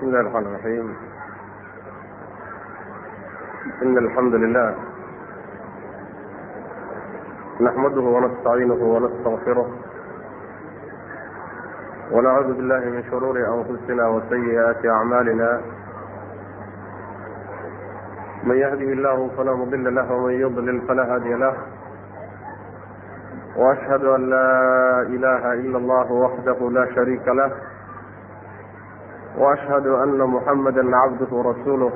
بسم الله الرحمن الرحيم إن الحمد لله نحمده ونستعينه ونستغفره ونعوذ بالله من شرور أنفسنا وسيئات أعمالنا من يهده الله فلا مضل له ومن يضلل فلا هادي له وأشهد أن لا إله إلا الله وحده لا شريك له واشهد ان محمدا عبده ورسوله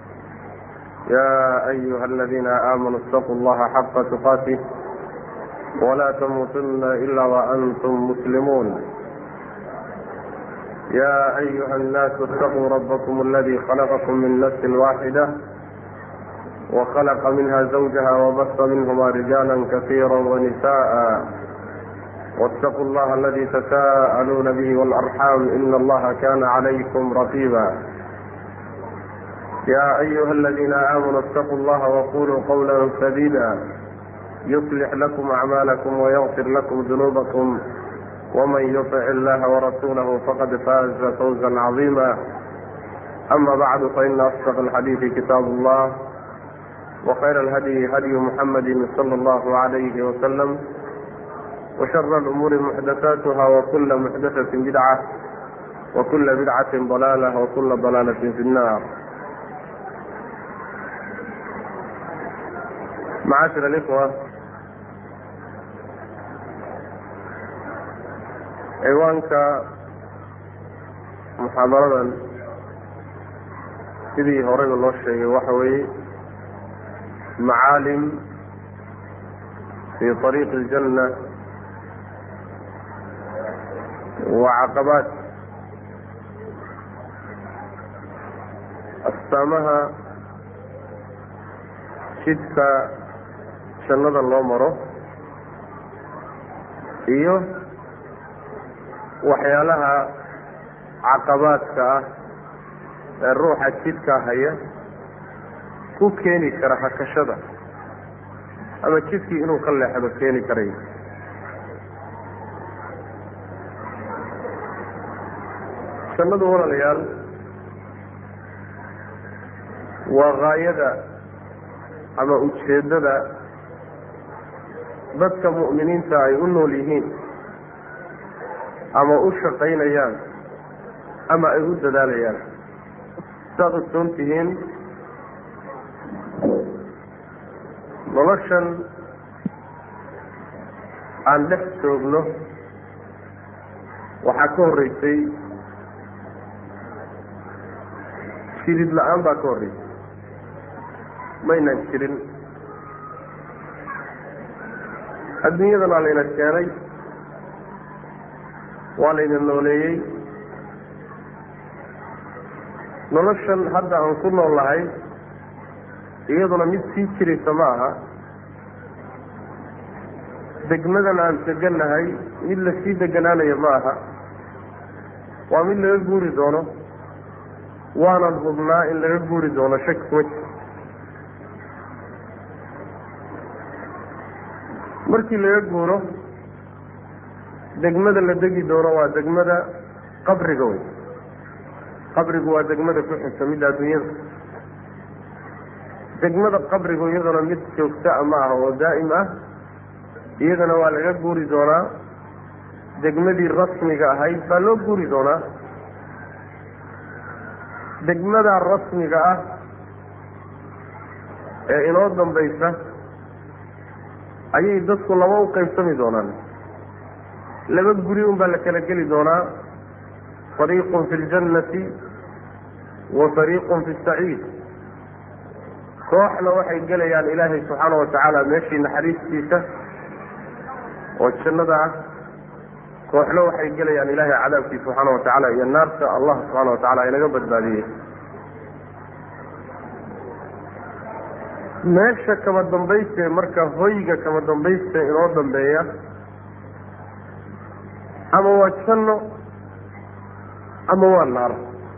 يا ايها الذين امنوا اتقوا الله حق تقاته ولا تموتن الا وانتم مسلمون يا ايها الناس اتقوا ربكم الذي خلقكم من نفس واحده وخلق منها زوجها وبث منهما رجالا كثيرا ونساء واتقوا الله الذي تساءلون به والأرحام إن الله كان عليكم رقيبا يا أيها الذين آمنوا اتقوا الله وقولوا قولا سديدا يصلح لكم أعمالكم ويغفر لكم ذنوبكم ومن يطع الله ورسوله فقد فاز فوزا عظيما أما بعد فإن أصدق الحديث كتاب الله وخير الهدي هدي محمد صلى الله عليه وسلم وشر الأمور محدثاتها وكل محدثة بدعة وكل بدعة ضلالة وكل ضلالة في النار معاشر الإخوة ciwaanka muxaadaradan sidii horeyba loo sheegay waxa weeye macaalim fi طariiqi الjanة wacaqabaat astaamaha jidka jannada loo maro iyo waxyaalaha caqabaadka ah ee ruuxa jidkaa haya ku keeni kara hakashada ama jidkii inuu ka leexdo keeni karayo jannadu walaalayaal waa gaayada ama ujeeddada dadka mu'miniinta ay u nool yihiin ama u shaqaynayaan ama ay u dadaalayaan saad ogsoon tihiin noloshan aan dhex joogno waxaa ka horreysay jirid la-aan baa ka horreysay maynan jirin adduunyadan waa layna keenay waa layna nooleeyey noloshan hadda aan ku nool lahay iyaduna mid sii jiraysa ma aha degmadan aan degannahay mid lasii deganaanayo ma aha waa mid laga guuri doono waanan hubnaa in laga guuri doono shaki kuma jiro markii laga guuro degmada la degi doono waa degmada qabriga wey qabrigu waa degmada ku xigta midda adduunyada degmada qabrigu iyaduna mid joogta a ma ah oo daa'im ah iyadana waa laga guuri doonaa degmadii rasmiga ahayd baa loo guuri doonaa degmada rasmiga ah ee inoo dambaysa ayay dadku laba u qaybsami doonaan laba guri un baa la kala geli doonaa fariiqun fi ljannati wa fariiqun fi saciid kooxna waxay gelayaan ilaahay subxaana watacaala meeshii naxariistiisa oo jannada ah kooxna waxay gelayaan ilaahay cadaabkiisa subxaana watacaala iyo naarta allah subxaana watacaala inaga badbaadiyey meesha kama dambayste marka hoyga kama dambayste inoo dambeeya ama waa janno ama waa naar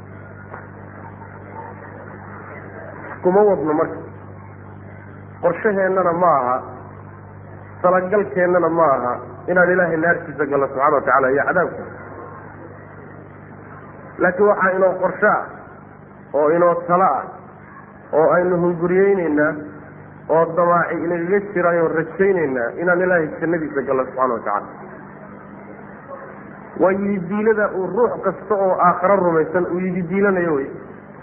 kuma wadno marka qorshaheennana ma aha talagalkeennana ma aha inaan ilaahay naartiisa galno subxana wa tacala iyo cadaabka laakiin waxaa inoo qorsho ah oo inoo talo ah oo aynu hunguriyeyneynaa oo damaaci inagaga jiraayo rajayneynaa inaan ilaahay jannadiisa gallo subxana watacaala waa yididiilada uu ruux kasta oo aakharo rumaysan uu yididiilanayo wey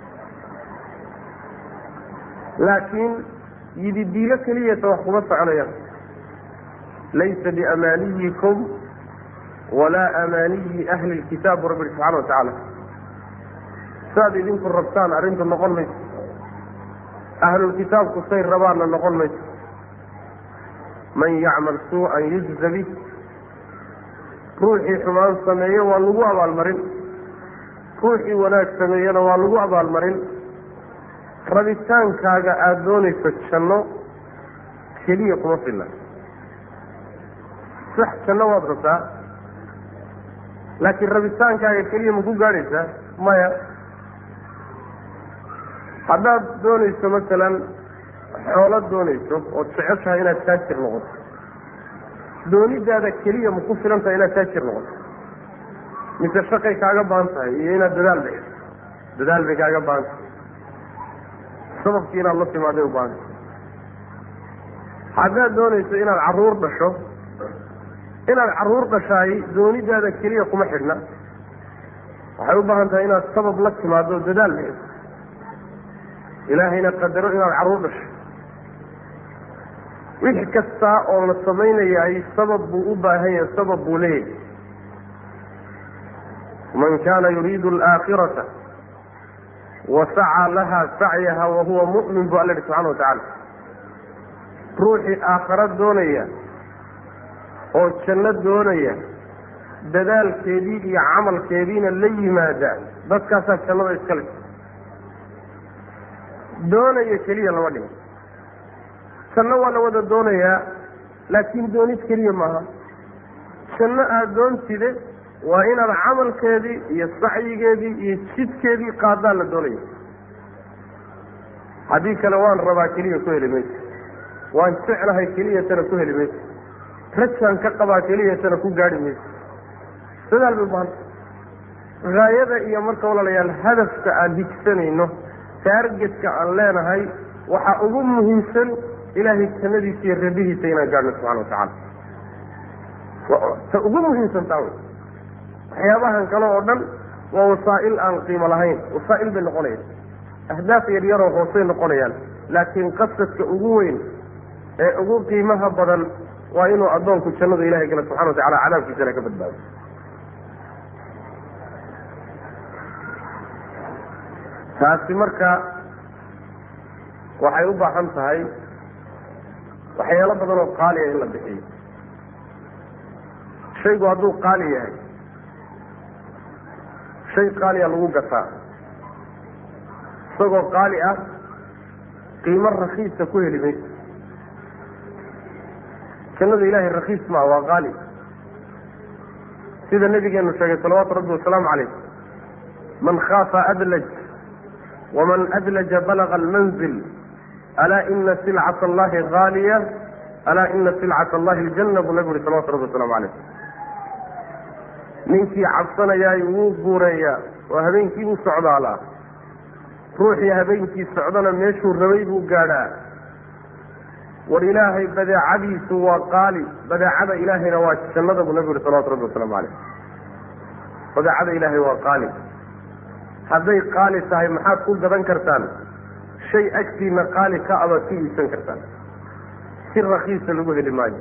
laakiin yididiilo keliyata wax kuma soconayaan laysa biamaaniyikum walaa amaaniyi ahli lkitaab bu rabbi ihi subxana watacaala saad idinku rabtaan arrintu noqon mayso ahlulkitaabku say rabaanna noqon mayso man yacmal suu-an yujza bih ruuxii xumaan sameeye waa lagu abaalmarin ruuxii wanaag sameeyena waa lagu abaalmarin rabitaankaaga aada doonayso janno keliya kuma filla sax janno waad rabtaa laakiin rabitaankaaga keliya ma ku gaadhaysaa maya haddaad doonayso masalan xoolo doonayso ood jeceshahay inaad taajir noqoto doonidaada keliya ma ku filan tahay inaad taajir noqoto mise shaqay kaaga baahan tahay iyo inaad dadaal bixiso dadaal bay kaaga baahan tahay sababkii inaad la timaaday u baahanta haddaad doonayso inaad carruur dhasho inaad carruur dhashaay doonidaada keliya kuma xidhna waxay u baahan tahay inaad sabab la timaado dadaal bixiso ilaahayna qadaro inaad carruur dhasho wix kastaa oo la samaynayaay sabab buu u baahan yahay sabab buu leeyahay man kaana yuriidu alaakhirata wasacaa laha sacyaha wahuwa mu'min bu alla yihi subxana watacaala ruuxii aakharo doonaya oo janno doonaya dadaalkeedii iyo camalkeediina la yimaada dadkaasaa jannada iskale doonaya keliya lama dhigo janno waa la wada doonayaa laakiin doonid keliya maaha janno aada doontide waa inaad camalkeedii iyo sacyigeedii iyo jidkeedii qaadaan la doonaya haddii kale waan rabaa keliya ku heli mayso waan jeclahay keliyatana ku heli mayso rajaan ka qabaa keliyatana ku gaadhi mayso dadaal bay ubahanta haayada iyo marka walaalayaal hadafka aan higsanayno taargetka aan leenahay waxaa ugu muhiimsan ilaahay jannadiisa iyo rabihiisa inaan gaadhno subxana watacaala ta ugu muhiimsan taa wey waxyaabahan kale oo dhan waa wasaa'il aan qiimo lahayn wasaa'il bay noqonayaan ahdaaf yar yaroo hoosay noqonayaan laakiin qasadka ugu weyn ee ugu qiimaha badan waa inuu addoonku jannada ilahay gala subxana watacala cadaabkiisana ka badbaado taasi marka waxay u baahan tahay waxyaalo badan oo qaaliya in la bixiyo shaygu hadduu qaali yahay shay qaaliya lagu gataa isagoo qaali ah qiimo rakiisa ku heli mayso jannada ilahay rakiis maa waa qaali sida nabigeenu sheegay salawaatu rabbi wasalaamu calayh man khaafa adlaj waman adlaja balaga almanzil alaa ina silcat allahi haaliya alaa ina silcat allahi aljanna buu nabigu uhi salawatu rabbi waslamu calayh ninkii cabsanayaay wuu guureeyaa oo habeenkii u socdaalaa ruuxii habeenkii socdana meeshuu rabay buu gaadhaa war ilaahay badeecadiisu waa qaali badeecada ilaahayna waa jannada buu nabigu uhi salawatu rabbi wasalaamu calayh badeecada ilaahay waa qaali hadday qaali tahay maxaad ku gadan kartaan shay agtiina qaali ka abaad ku iibsan kartaan si rakiisa lagu heli maayo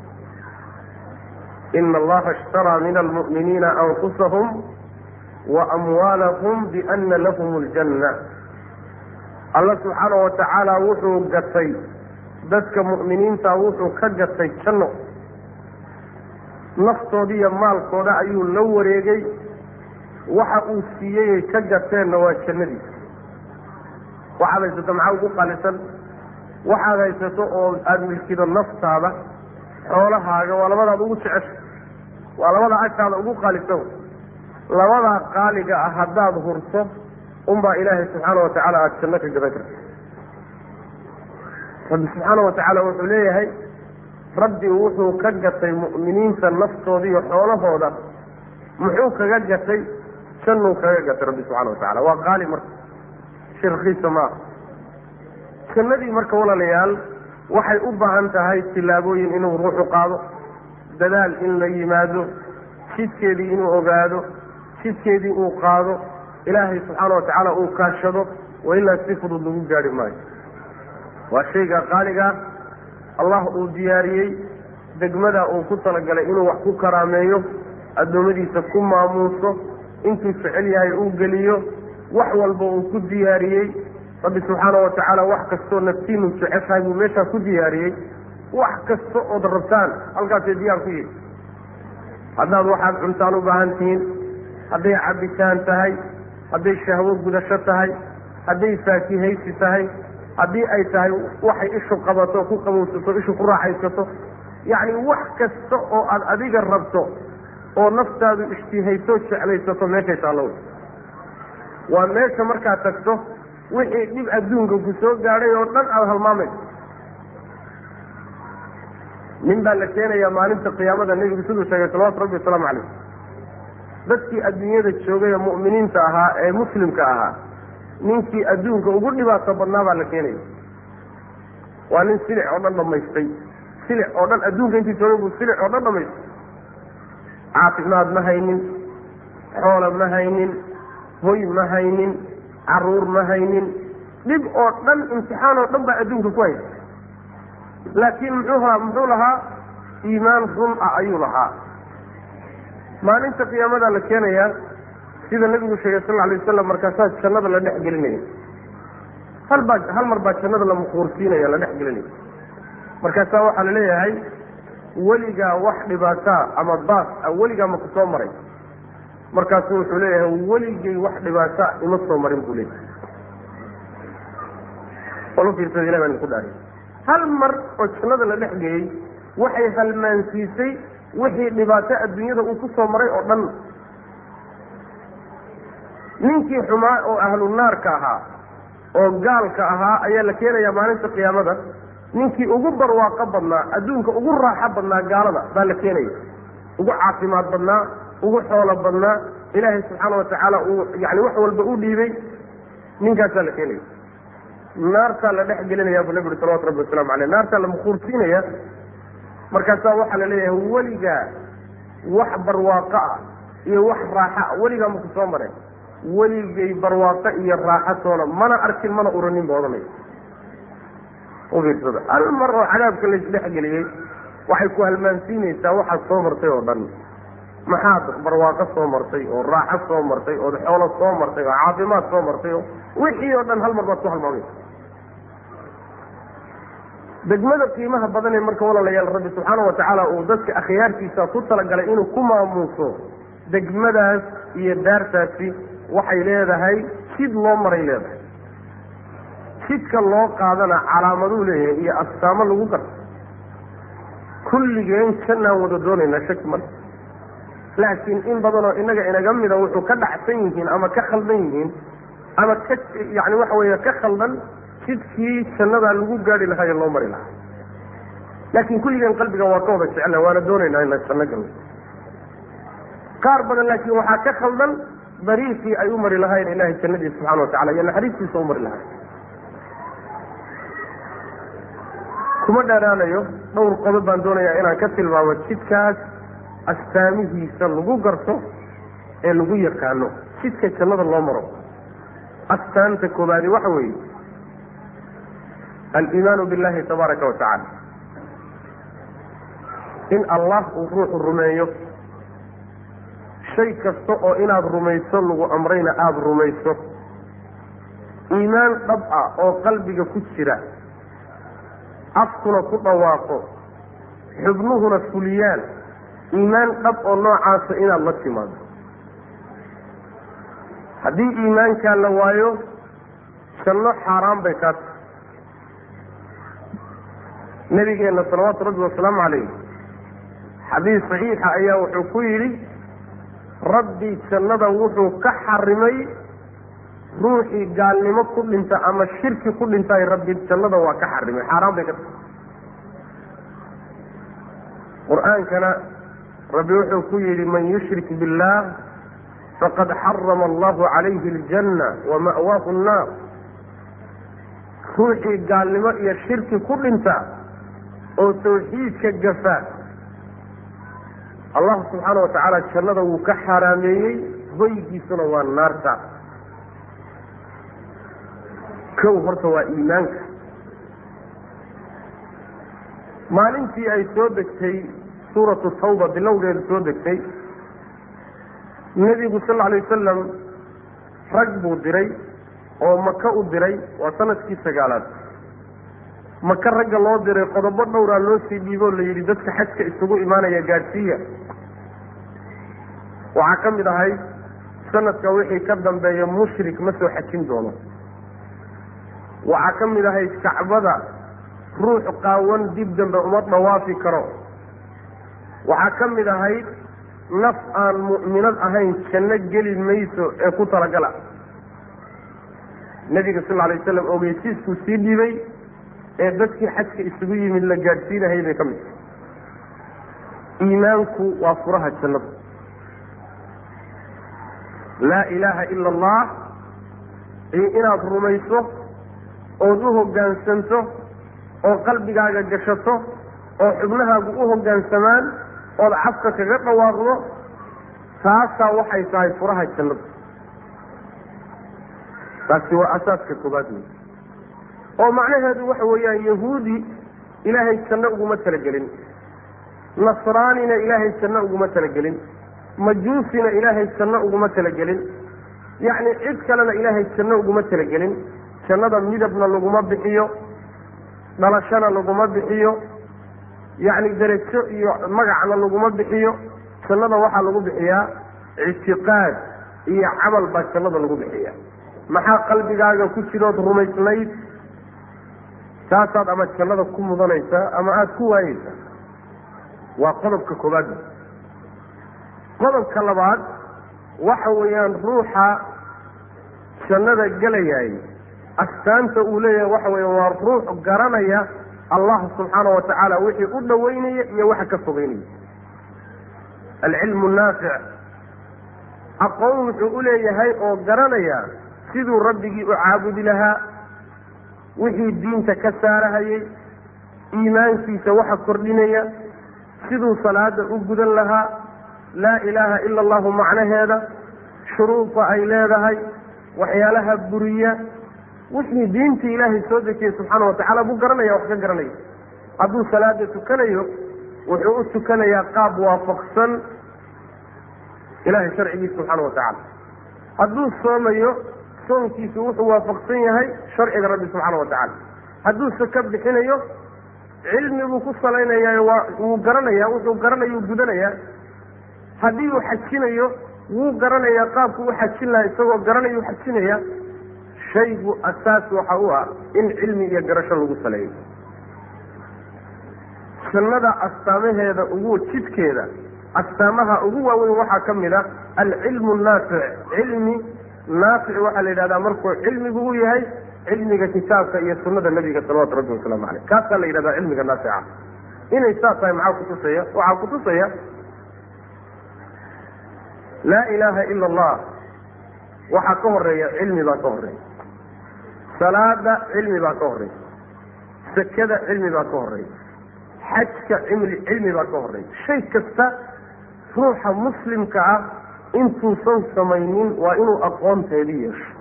ina allaha ishtaraa min almu'miniina anfusahum wa amwaalahum biana lahum aljanna alla subxaanahu watacaala wuxuu gatay dadka mu'miniinta wuxuu ka gatay janno naftooda iyo maalkooda ayuu la wareegay waxa uu siiyeyay ka gateenna waa jannadiisa waxaad haysato maxaa ugu qaalisan waxaad haysato oo aada milkido naftaada xoolahaaga waa labadaad ugu jecesha waa labada agtaada ugu qaalisan labadaa qaaliga ah haddaad hurto unbaa ilaahay subxaana watacaala aada janno ka gadan karta rabbi subxaana watacaala wuxuu leeyahay rabbi wuxuu ka gatay mu'miniinta naftooda iyo xoolahooda muxuu kaga gatay jannuu kaga gatay rabbi subxana watacala waa qaali marka shay rakiisa ma aha jannadii marka walaalayaal waxay u baahan tahay tillaabooyin inuu ruuxu qaado dadaal in la yimaado jidkeedii inuu ogaado jidkeedii uu qaado ilaahay subxaana wa tacaala uu kaashado wa ilaa si fudud lagu gaari maayo waa shayga qaaligaa allah uu diyaariyey degmada uu ku talagalay inuu wax ku karaameeyo addoommadiisa ku maamuuso intuu jecel yahay uu geliyo wax walba uu ku diyaariyey rabbi subxaana wa tacaala wax kastoo naftiinu jeceshahay buu meeshaa ku diyaariyey wax kasta ood rabtaan halkaasay diyaar ku yihi haddaad waxaad cuntaan u baahan tihiin hadday cabitaan tahay hadday shahwo gudasho tahay hadday faakihaysi tahay haddii ay tahay waxay ishu qabato ku qabowsato ishu ku raaxaysato yacni wax kasta oo aad adiga rabto oo naftaadu ishtihayso jeclaysato meeshay taallo wey waa meesha markaad tagto wixii dhib adduunka ku soo gaadhay oo dhan aada halmaamayso nin baa la keenayaa maalinta qiyaamada nebigu siduu sheegay salawatu rabbi wasalaamu calayh dadkii adduunyada joogay ee mu'miniinta ahaa ee muslimka ahaa ninkii adduunka ugu dhibaato badnaa baa la keenaya waa nin silic oo dhan dhamaystay silic oo dhan adduunka intii joogay buu silic oo dhan dhamaystay caafimaad ma haynin xoola ma haynin hoy ma haynin caruur ma haynin dhib oo dhan imtixaan oo dhan baa adduunka ku haysa laakiin muxuu muxuu lahaa iimaan run ah ayuu lahaa maalinta qiyaamadaa la keenayaa sida nabigu sheegay sal alay wasalam markaasaa jannada la dhex gelinaya hal baa hal mar baa jannada la mukuursiinaya la dhex gelinaya markaasaa waxaa la leeyahay weligaa wax dhibaataa ama baas ah weligaa ma ku soo maray markaasu wuxuu leeyahay weligay wax dhibaata ima soo marin buu leeyahay walu fiirsada ilah baan ku dhaariy hal mar oo jannada la dhex geeyey waxay halmaansiisay wixii dhibaato adduunyada uu ku soo maray oo dhan ninkii xumaa oo ahlu naarka ahaa oo gaalka ahaa ayaa la keenayaa maalinta qiyaamada ninkii ugu barwaaqo badnaa adduunka ugu raaxo badnaa gaalada baa la keenaya ugu caafimaad badnaa ugu xoolo badnaa ilaahay subxaana wa tacaala uu yani wax walba u dhiibay ninkaasaa la keenaya naartaa la dhex gelinaya buu nabi uri salawatu rabbi wasalaamu aleyh naartaa la mukuursiinaya markaasaa waxaa la leeyahay weligaa wax barwaaqo ah iyo wax raaxa ah weligaa maku soo mareen weligay barwaaqo iyo raaxatoona mana arkin mana uranin ba odanay ufiirsada hal mar oo cadaabka laisdhex geliyey waxay ku halmaansiinaysaa waxaad soo martay oo dhan maxaad barwaaqo soo martay oo raaxo soo martay ood xoolo soo martay oo caafimaad soo martay oo wixii oo dhan hal mar baad ku halmaamaysa degmada qiimaha badan ee marka walaalayaal rabbi subxaana wa tacaala uu dadka akhyaartiisa ku talagalay inuu ku maamuuso degmadaas iyo daartaasi waxay leedahay jid loo maray leedahay jidka loo qaadana calaamaduu leeyahay iyo astaamo lagu garto kulligeen jannaan wada doonaynaa shaki male laakiin in badanoo inaga inaga mida wuxuu ka dhacsan yihiin ama ka khaldan yihiin ama ka yani waxa weeye ka khaldan jidkii jannadaa lagu gaari lahaa ee loo mari lahaa laakiin kulligeen qalbiga waa ka wada jecela waana doonaynaa inaan janno galno qaar badan laakiin waxaa ka khaldan dariiqii ay u mari lahaayeen ilahay jannadiisa subxana wa tacala iyo naxariistiisa u mari lahaay kuma dheeraanayo dhowr qodob baan doonayaa inaan ka tilmaamo jidkaas astaamihiisa lagu garto ee lagu yaqaano jidka jannada loo maro astaanta koobaadi waxa weeye aliimaanu billahi tabaaraka wa tacaala in allah uu ruuxu rumeeyo shay kasta oo inaad rumayso lagu amrayna aada rumayso iimaan dhab ah oo qalbiga ku jira afkuna ku dhawaaqo xubnuhuna fuliyaan iimaan dhab oo noocaasa inaad la timaado haddii iimaankaa la waayo janno xaaraan bay kaa tahay nabigeenna salawaatu rabbi wasalaamu calayh xadiis saxiixa ayaa wuxuu ku yidhi rabbi jannada wuxuu ka xarimay ruuxii gaalnimo ku dhinta ama shirki ku dhintay rabbi jannada waa ka xarimay xaaraan bay ka tahay qur-aankana rabbi wuxuu ku yidhi man yushrik biاllah faqad xarama allahu calayhi aljanna wama'waahu nnaar ruuxii gaalnimo iyo shirki ku dhinta oo tawxiidka gafa allahu subxaana watacaala jannada wuu ka xaaraameeyey hoygiisuna waa naarta kow horta waa iimaanka maalintii ay soo degtay suuratu tawba bilowgeedu soo degtay nebigu sal alay wasalam rag buu diray oo maka u diray waa sanadkii sagaalaad maka ragga loo diray qodobo dhowraa loo sii dhiiboo la yidhi dadka xajka isugu imaanaya gaadhsiiya waxaa ka mid ahay sanadka wixii ka dambeeya mushrik ma soo xajin doono waxaa ka mid ahay kacbada ruux qaawan dib dambe uma dhawaafi karo waxaa ka mid ahayd naf aan mu'minad ahayn janno geli mayso ee ku talagala nebiga sal alay waslam ogeysiiskuu sii dhiibay ee dadkii xajka isugu yimid la gaadhsiinahay bay ka mid tahay iimaanku waa furaha jannada laa ilaaha ila allah iyo inaad rumayso ood u hoggaansanto oo qalbigaaga gashato oo xubnahaagu u hoggaansamaan ood cafka kaga dhawaaqdo taasaa waxay tahay furaha jannada taasi waa asaaska koobaad wey oo macnaheedu waxa weeyaan yahuudi ilaahay janno uguma talagelin nasraanina ilaahay janno uguma talagelin majuusina ilaahay janno uguma talagelin yacni cid kalena ilaahay janno uguma talagelin jannada midabna laguma bixiyo dhalashana laguma bixiyo yacni derajo iyo magacna laguma bixiyo jannada waxaa lagu bixiyaa ictiqaad iyo camal baa jannada lagu bixiya maxaa qalbigaaga ku jirood rumaysnayd taasaad ama jannada ku mudanaysaa ama aada ku waayeysaa waa qodobka koobaad qodobka labaad waxa weeyaan ruuxa jannada gelayaay astaanta uu leeyahay waxa weya waa ruux garanaya allah subxaana wa tacaala wixii u dhoweynaya iyo waxa ka fogeynaya alcilmu naafic aqoon wuxuu u leeyahay oo garanaya siduu rabbigii u caabudi lahaa wixii diinta ka saarahayay iimaankiisa waxa kordhinaya siduu salaada u gudan lahaa laa ilaaha ila allahu macnaheeda shuruuda ay leedahay waxyaalaha buriya wixii diintii ilaahay soo dejiyey subxaana watacaala buu garanaya wax ka garanaya hadduu salaada tukanayo wuxuu u tukanayaa qaab waafaqsan ilahay sharcigiisa subxaana watacaala hadduu soomayo soonkiisu wuxuu waafaqsan yahay sharciga rabbi subxaana watacaala hadduu saka bixinayo cilmi buu ku salaynayaa waa wuu garanaya wuxuu garanayuu gudanayaa haddii uu xajinayo wuu garanayaa qaabku u xajin lahaa isagoo garanayuu xajinaya shaygu asaas waxa u ah in cilmi iyo garasho lagu saleeyo jannada astaamaheeda ugu jidkeeda astaamaha ugu waaweyn waxaa ka mid a alcilmu naafic cilmi naafic waxaa la yidhahdaa markuu cilmigu u yahay cilmiga kitaabka iyo sunada nabiga salawatu rabbi wasalaamu caleyh kaasaa la yidhahdaa cilmiga naafica inay saas tahay maxaa kutusaya waxaa kutusaya laa ilaaha ila allah waxaa ka horeeya cilmi baa ka horeeya salaada cilmi baa ka horeeya sakada cilmi baa ka horeeya xajka cimli cilmi baa ka horeeya shay kasta ruuxa muslimka ah intuusan samaynin waa inuu aqoonteedii yeesho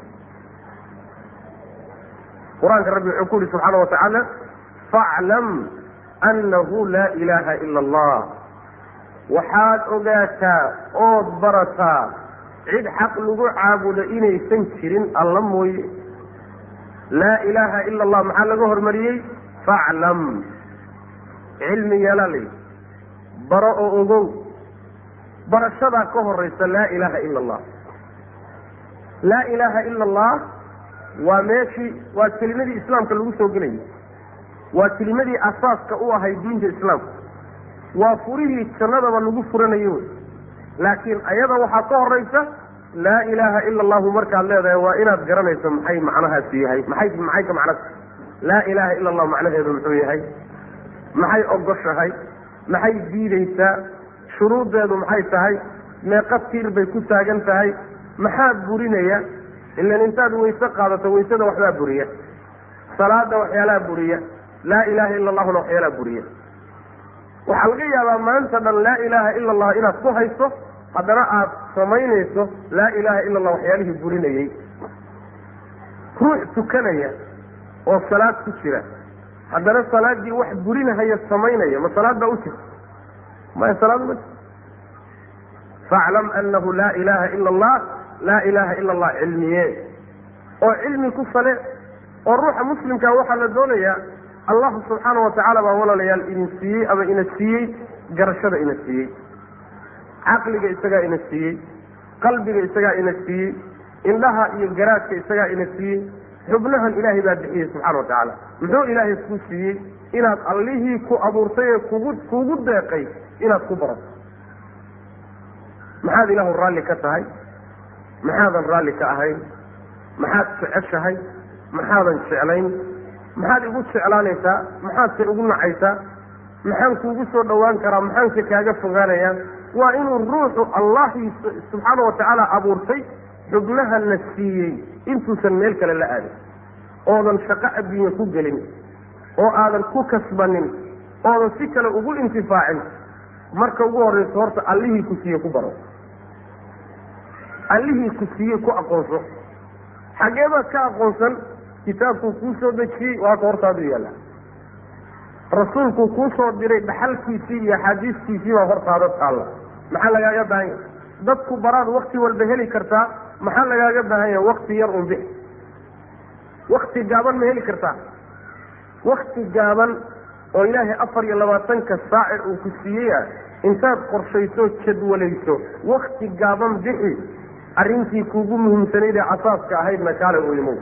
qur-aanka rabbi wuxuu ku yihi subxaana watacaala faclam annahu laa ilaaha ila allah waxaad ogaataa ood barataa cid xaq lagu caabudo inaysan jirin alla mooye laa ilaaha ila allah maxaa laga hormariyey faclam cilmi yeelaa layidhi baro oo ogow barashadaa ka horeysa laa ilaaha ila allah laa ilaaha ila allah waa meeshii waa kelimadii islaamka lagu soo gelayay waa kelimadii asaaska u ahay diinta islaamka waa furihii jannadaba lagu furanayo wey laakiin ayada waxaa ka horeysa laa ilaaha ila allahu markaad leedahay waa inaad garanayso maxay macnahaasi yahay maxay maxay ka macnata laa ilaaha ila allahu macnaheedu muxuu yahay maxay ogoshahay maxay diideysaa shuruuddeedu maxay tahay meeqa tiir bay ku taagan tahay maxaa burinaya ilan intaad wayse qaadato waysada waxbaa buriya salaada waxyaalaha buriya laa ilaha ila allahuna waxyaalaha buriya waxaa laga yaabaa maanta dhan laa ilaaha ila allah inaad ku hayso haddana aad samaynayso laa ilaha ila allah waxyaalihii burinayey ruux tukanaya oo salaad ku jira haddana salaadii wax burinahaya samaynaya ma salaad baa u jirta maya salaad ma jirto faaclam anahu laa ilaha ila allah laa ilaha ila allah cilmiye oo cilmi ku sale oo ruuxa muslimkaa waxaa la doonayaa allahu subxaana watacaala baa walaalayaal idin siiyey ama ina siiyey garashada ina siiyey caqliga isagaa ina siiyey qalbiga isagaa ina siiyey indhaha iyo garaadka isagaa ina siiyey xubnahan ilaahay baa bixiyey subxana watacaala muxuu ilaahay kuu siiyey inaad allihii ku abuurtay ee kugu kugu deeqay inaad ku barato maxaad ilaahu raalli ka tahay maxaadan raalli ka ahayn maxaad jeceshahay maxaadan jeclayn maxaad igu jeclaanaysaa maxaadse igu nacaysaa maxaan kuugu soo dhowaan karaa maxaanse kaaga fogaanayaa waa inuu ruuxu allahii subxaana watacaala abuurtay xubnahana siiyey intuusan meel kale la aadin oodan shaqo adduunye ku gelin oo aadan ku kasbanin oodan si kale ugu intifaacin marka ugu horreyso horta allihii ku siiye ku baro allihii ku siiyey ku aqoonso xaggee baad ka aqoonsan kitaabkuu kuu soo dejiyey waa ka hortaadu yaalla rasuulkuu kuu soo diray dhaxalkiisii iyo axaadiistiisii baa hortaada taalla maxaa lagaaga baahan yahay dadku baraad wakti walba heli kartaa maxaa lagaaga baahan yahay wakti yar un bix wakti gaaban ma heli kartaa wakti gaaban oo ilaahay afar iyo labaatanka saace uu ku siiyey ah intaad qorshayso jadwalayso wakti gaaban bixi arrintii kuugu muhiimsanayd ee asaaska ahaydna kaale u imow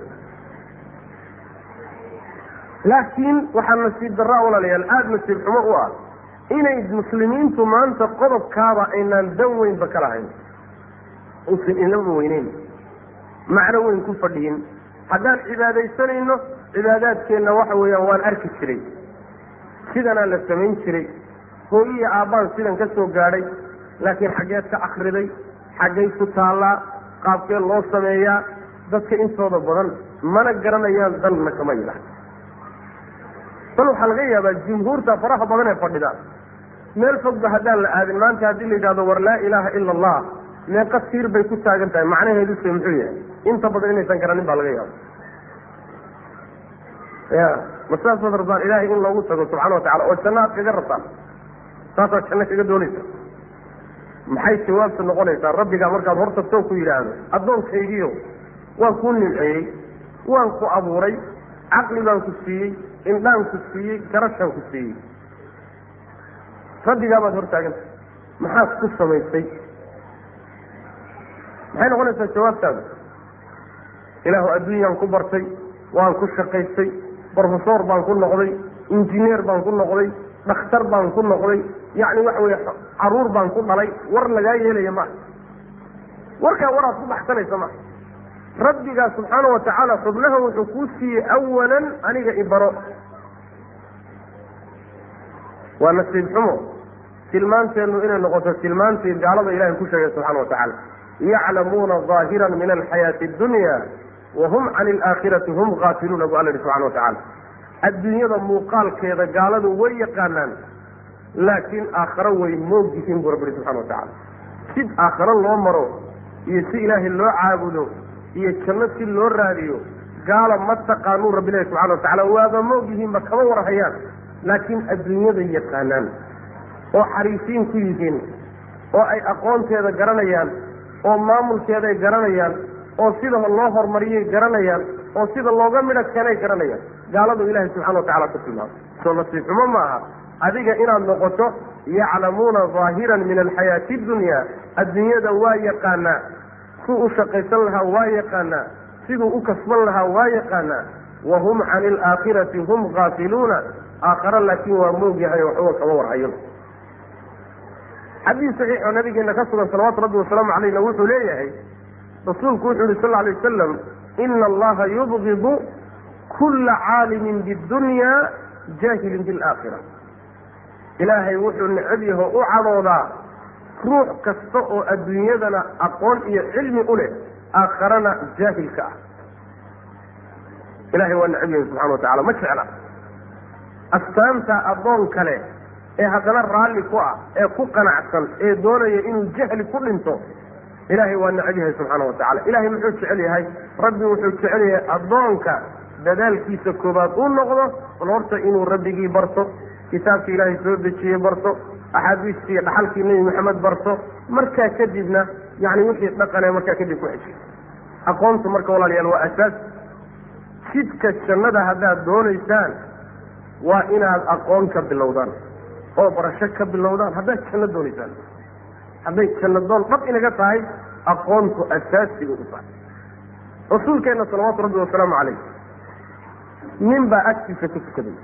laakiin waxaa nasiib darraa walaalayaal aada nasiib xumo u ah inay muslimiintu maanta qodobkaaba aynaan dan weynba ka lahayn usan inaba weyneyn macno weyn ku fadhiyin haddaan cibaadaysanayno cibaadaadkeenna waxa weeyaan waan arki jiray sidanaa la samayn jiray hooyiya aabbaan sidan ka soo gaadhay laakiin xaggeed ka akriday xaggay ku taallaa qaabkee loo sameeyaa dadka intooda badan mana garanayaan danna kama yidhaah bal waxaa laga yaabaa jumhuurta faraha badan ee fadhida meel fogba haddaan la aadin maanta haddii la yidhahdo war laa ilaaha ila allah meeqa tiir bay ku taagan tahay macnaheeduse muxuu yahay inta badan inaysan garanin baa laga yaaba ya ma saasaad rabtaan ilaahay in loogu tago subxana watacala oo janno aad kaga rabtaan saasaad janno kaga doonaysa maxay jawaabta noqonaysaa rabbigaa markaad hor tagtoo ku yidhaahdo addoonkaygiio waan kuu nimceeyey waan ku abuuray caqli baan ku siiyey indhaan ku siiyey garashaan ku siiyey rabbigaa baad hor taaganta maxaad ku samaysay maxay noqonaysaa jawaabtaada ilaahu adduunyaan ku bartay waan ku shaqaystay brofesor baan ku noqday injineer baan ku noqday dhakhtar baan ku noqday yacni waxa weye caruur baan ku dhalay war lagaa yeelaya maa warkaa waraad ku baxsanaysa maa rabbigaa subxaana wa tacaala xubnaha wuxuu kuu siiyey awalan aniga ibaro waa nasiib xumo tilmaanteennu inay noqoto tilmaantii gaalada ilahay ku sheegay subxana wa tacaala yaclamuuna ظaahiran min alxayaati اdunya wahum can alaakhirati hum gaafiluuna bu alla yihi subxana wa tacaala adduunyada muuqaalkeeda gaaladu way yaqaanaan laakiin aakharo way moog yihiin buu rabbi subxana wa tacala si aakharo loo maro iyo si ilaahay loo caabudo iyo janno si loo raadiyo gaala ma taqaanuu rabbi ilahi subxana wa tacala waaba moog yihiinba kama warhayaan laakiin adduunyaday yaqaanaan oo xariisiin ku yihiin oo ay aqoonteeda garanayaan oo maamulkeeday garanayaan oo sida loo horumariyay garanayaan oo sida looga midho keenay garanayaan gaaladu ilahay subxana wa tacala ku tilmaamay soo nasiib xumo ma aha adiga inaad noqoto yaclamuuna ظaahiran min alxayaati اdunya adduunyada waa yaqaanaa suu u shaqaysan lahaa waa yaqaanaa siduu u kasban lahaa waa yaqaanaa wahum can alaakhirati hum gaafiluuna aakhare laakiin waa moog yahay waxba kama warhayo xadiis saxiix oo nabigeena ka sugan salawaatu rabbi wasalaamu calayhna wuxuu leeyahay rasuulku wuxuu yihi sal lla alay wasalam ina allaha yubgidu kula caalimin bidunya jaahilin bilaakhira ilaahay wuxuu necab yaho u cadoodaa ruux kasta oo adduunyadana aqoon iyo cilmi u leh aakharana jaahilka ah ilahay waa necab yahay subxana wa tacala ma jecla astaanta addoon kale ee haddana raalli ku ah ee ku qanacsan ee doonaya inuu jahli ku dhinto ilaahay waa necab yahay subxaana wa tacala ilahay muxuu jecel yahay rabbi wuxuu jecel yahay addoonka dadaalkiisa koobaad uu noqdo bal horta inuu rabbigii barto kitaabkii ilaahay soo dejiyey barto axaadiistii iyo dhaxalkii nebi maxamed barto markaa kadibna yani wixii dhaqane markaa kadib ku xeshay aqoontu marka walaalayaal waa asaas jidka jannada haddaad doonaysaan waa inaad aqoon ka bilowdaan oo barasho ka bilowdaan haddaad janno doonaysaan hadday janno doon dhab inaga tahay aqoontu asaasi bay u tahay rasuulkeenna salawaatu rabbi wasalaamu calayh nin baa agtiisa ku tukaday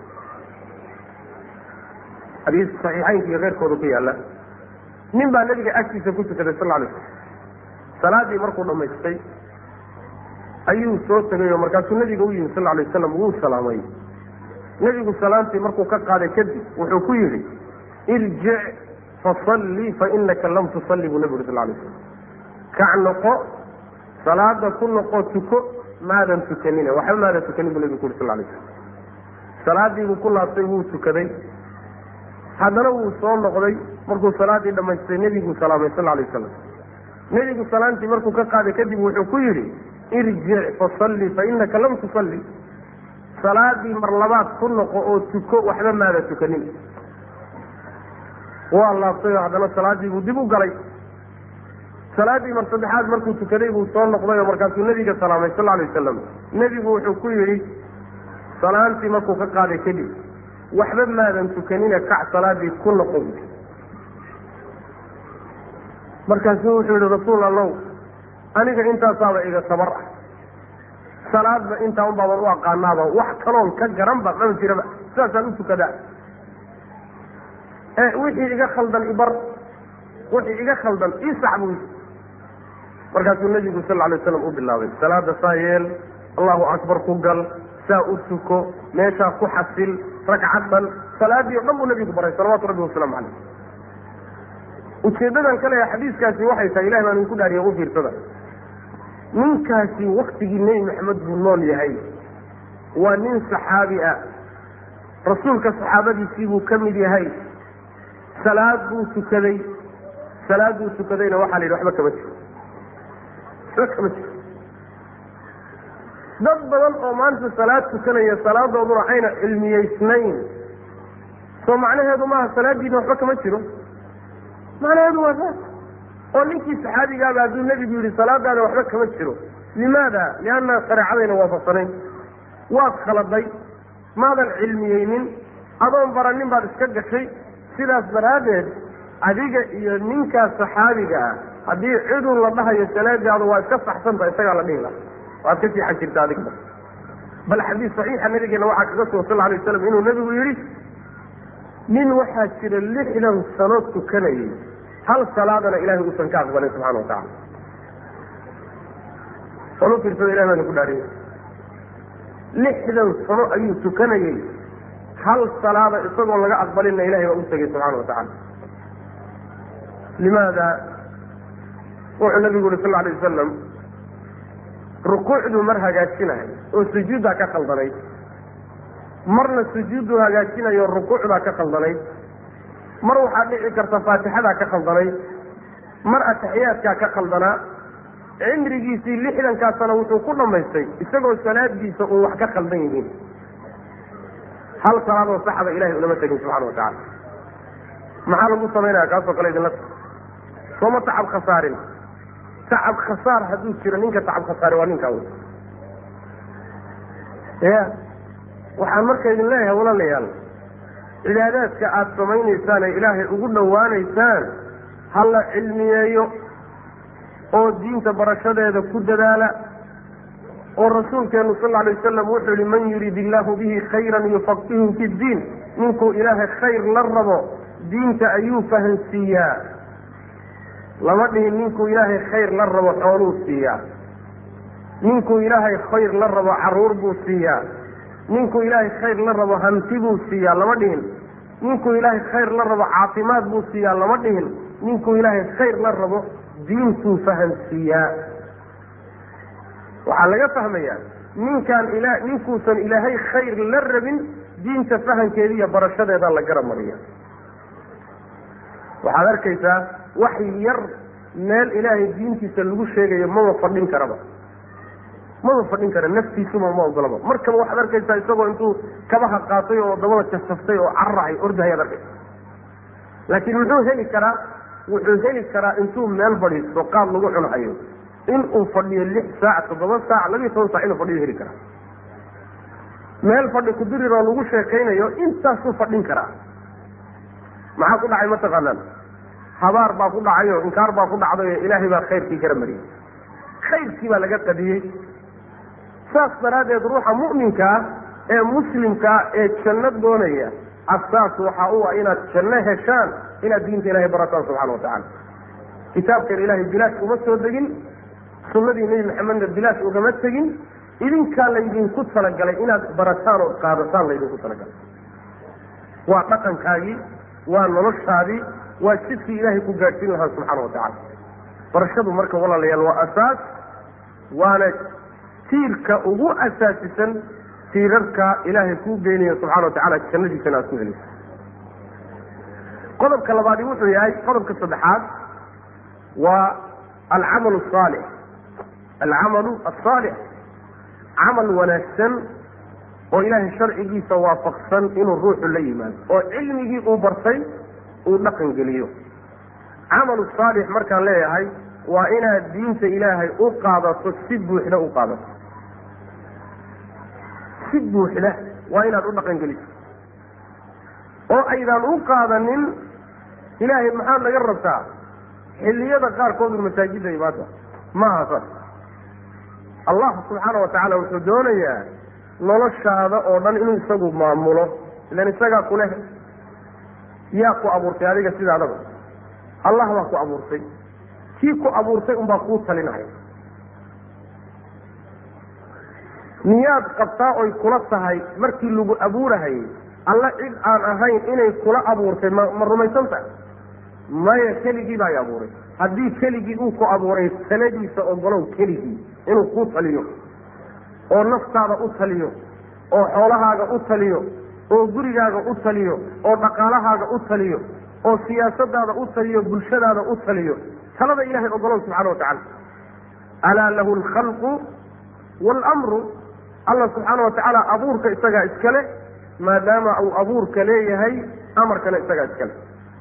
xadiis saxiixaynka iyo keyrkooda ku yaalla nin baa nabiga agtiisa ku tukaday sal alay slam salaadii markuu dhamaystay ayuu soo tegay oo markaasuu nabiga u yimi sal alay wasalam wuu salaamay nebigu salaantii markuu ka qaaday kadib wuxuu ku yidhi irjic fasalli fa inaka lam tusalli buu nabigu sal alay slam kac noqo salaada ku noqo tuko maadan tukanin waxba maadan tukanin buu nabigu ku yuri sal alay slam salaadiibuu ku laabtay wuu tukaday haddana wuu soo noqday markuu salaadii dhamaystay nebiguu salaamay sal alay wasalam nebigu salaantii markuu ka qaaday kadib wuxuu ku yidhi irjic fasalli fa inaka lam tusalli salaadii mar labaad ku noqo oo tuko waxba maada tukanin waa laabtay oo haddana salaadii buu dib u galay salaadii mar saddexaad markuu tukaday buu soo noqday oo markaasuu nebiga salaamay sal alay wasalam nebigu wuxuu ku yidhi salaantii markuu ka qaaday kadib waxba maadan tukanina kac salaadii ku noqo markaasuu wuxuu yihi rasuul allow aniga intaasaaba iga tabar ah salaadba intaa un baaban u aqaanaaba wax kaloon ka garanba mama jiraba sidaasaan u tukadaa e wixii iga khaldan ibar wixii iga khaldan isax buu markaasuu nebigu sal alay waslam u bilaabay salaada saa yeel allahu akbar ku gal saa u tuko meeshaa ku xasil ragcad dhan salaadii o dhan buu nabigu baray salawatu rabbi wasalaamu caleyh ujeedadan kale xadiiskaasi waxay tahay ilahi baan idinku dhaariya u fiirsada ninkaasi waktigii nebi maxamed buu nool yahay waa nin saxaabi ah rasuulka saxaabadiisii buu ka mid yahay salaad buu tukaday salaad buu tukadayna waxaa la yidhi waxba kama jiro waxba kama jiro dad badan oo maanta salaad tukanaya salaadooduna ayna cilmiyeysnayn soo macnaheedu maaha salaadiina waxba kama jiro macnaheedu waa saas oo ninkii saxaabigaaba hadduu nebigu yidhi salaadaada waxba kama jiro limaada lianna shareecadayna waafaqsanayn waad khaladay maadan cilmiyeynin adoon baranin baad iska gashay sidaas daraaddeed adiga iyo ninkaas saxaabiga ah haddii cidun la dhahayo salaadaadu waa iska saxsanta isagaa la dhihi laha waad ka siixan jirta adigba bal xadiis saxiixa nabigeena waxaa kaga sugan sal alay waslam inuu nebigu yidhi nin waxaa jira lixdan sano tukanayay hal salaadana ilahay uusan ka aqbalin subxana wa tacala olu fiirsada ilahi baana ku dhaariya lixdan sano ayuu tukanayay hal salaada isagoo laga aqbalinna ilahay baa u tegay subxana wa tacala limaada wuxuu nabigu yuri sal alay wasalam rukuucduu mar hagaajinayo oo sujuuddaa ka khaldanayd marna sujuudduu hagaajinayo rukuucdaa ka khaldanayd mar waxaa dhici karta faatixadaa ka khaldanayd mar ataxiyaadkaa ka khaldanaa cimrigiisii lixdankaa sano wuxuu ku dhammaystay isagoo salaadiisa uun wax ka khaldan yihiin hal salaadoo saxda ilahay unama tegin subxana wa tacala maxaa lagu samaynaya kaasoo kale idinla sooma tacab khasaarin tacab khasaar hadduu jiro ninka tacab khasaare waa ninkaa wey ya waxaan marka idin leeyahay walaalayaal cibaadaadka aada samaynaysaan ee ilaahay ugu dhowaanaysaan ha la cilmiyeeyo oo diinta barashadeeda ku dadaala oo rasuulkeenu sal alay wasalam wuxuu yihi man yurid illaahu bihi khayran yufaqihu fi ddiin ninkuu ilaahay khayr la rabo diinta ayuu fahansiiyaa lama dhihin ninkuu ilaahay khayr la rabo xooluu siiyaa ninkuu ilaahay khayr la rabo caruur buu siiyaa ninkuu ilaahay khayr la rabo hanti buu siiyaa lama dhihin ninkuu ilaahay khayr la rabo caafimaad buu siiyaa lama dhihin ninkuu ilaahay khayr la rabo diintuu fahansiiyaa waxaa laga fahmayaa ninkaan ila ninkuusan ilaahay khayr la rabin diinta fahankeeda iyo barashadeeda la garab mariya waxaad arkaysaa wax yar meel ilaahay diintiisa lagu sheegayo maba fadhin karaba maba fadhin kara naftiisuba ma ogolaba markaba waxaad arkaysaa isagoo intuu kabaha qaatay oo dabada jasaftay oo caracay ordahayaad arkaysa laakiin muxuu heli karaa wuxuu heli karaa intuu meel fadhiisto qaad lagu cunahayo inuu fadhiyo lix saac toddoba saac labiyo toban saac inuu fadhiyo heli karaa meel fadhi kudirir oo lagu sheekaynayo intaasuu fadhin karaa maxaa ku dhacay mataqaanaan habaar baa ku dhacay oo inkaar baa ku dhacday oo ilaahay baa khayrkii gara mariyey khayrkii baa laga qadiyey saas daraaddeed ruuxa mu'minkaa ee muslimkaa ee janno doonaya asaas waxa u ah inaad janno heshaan inaad diinta ilahay barataan subxana watacala kitaabkan ilaahay bilaash uma soo degin sunnadii nebi maxamedna bilaash ugama tegin idinkaa laydinku talagalay inaad barataan oo qaadataan laydinku talagalay waa dhaqankaagii waa noloshaadii waa jidkii ilaahay ku gaadhsiin lahaa subxaana watacala barashadu marka walaalayaal waa asaas waana tiirka ugu asaasisan tiirarka ilaahay kuu geynayo subxana watacala jannadiisana aad ku helayso qodobka labaadi wuxuu yahay qodobka saddexaad waa alcamalu asaalix alcamalu asaalix camal wanaagsan oo ilaahay sharcigiisa waafaqsan inuu ruuxu la yimaado oo cilmigii uu bartay uu dhaqan geliyo camalu saalix markaan leeyahay waa inaad diinta ilaahay u qaadato si buuxda u qaadato si buuxda waa inaad u dhaqan geliso oo aydaan u qaadanin ilaahay maxaad naga rabtaa xilliyada qaarkoodu masaajidda imaada ma aha saas allah subxaana wa tacaala wuxuu doonayaa noloshaada oo dhan inuu isagu maamulo ilan isagaa kuleh yaa ku abuurtay adiga sidaadaba allah baa ku abuurtay kii ku abuurtay unbaa kuu talinaya miyaad qabtaa oy kula tahay markii lagu abuurahayay alla cid aan ahayn inay kula abuurtay ma ma rumaysan tahay maya keligii baa i abuuray haddii keligii uu ku abuuray taladiisa ogolow keligii inuu kuu taliyo oo naftaada u taliyo oo xoolahaaga u taliyo oo gurigaaga u taliyo oo dhaqaalahaaga u taliyo oo siyaasadaada u taliyo bulshadaada u taliyo talada ilahay ogolow subxana wa tacala alaa lahu alkhalqu waalamru allah subxaana wa tacaala abuurka isagaa iskale maadaama uu abuurka leeyahay amarkana isagaa iskale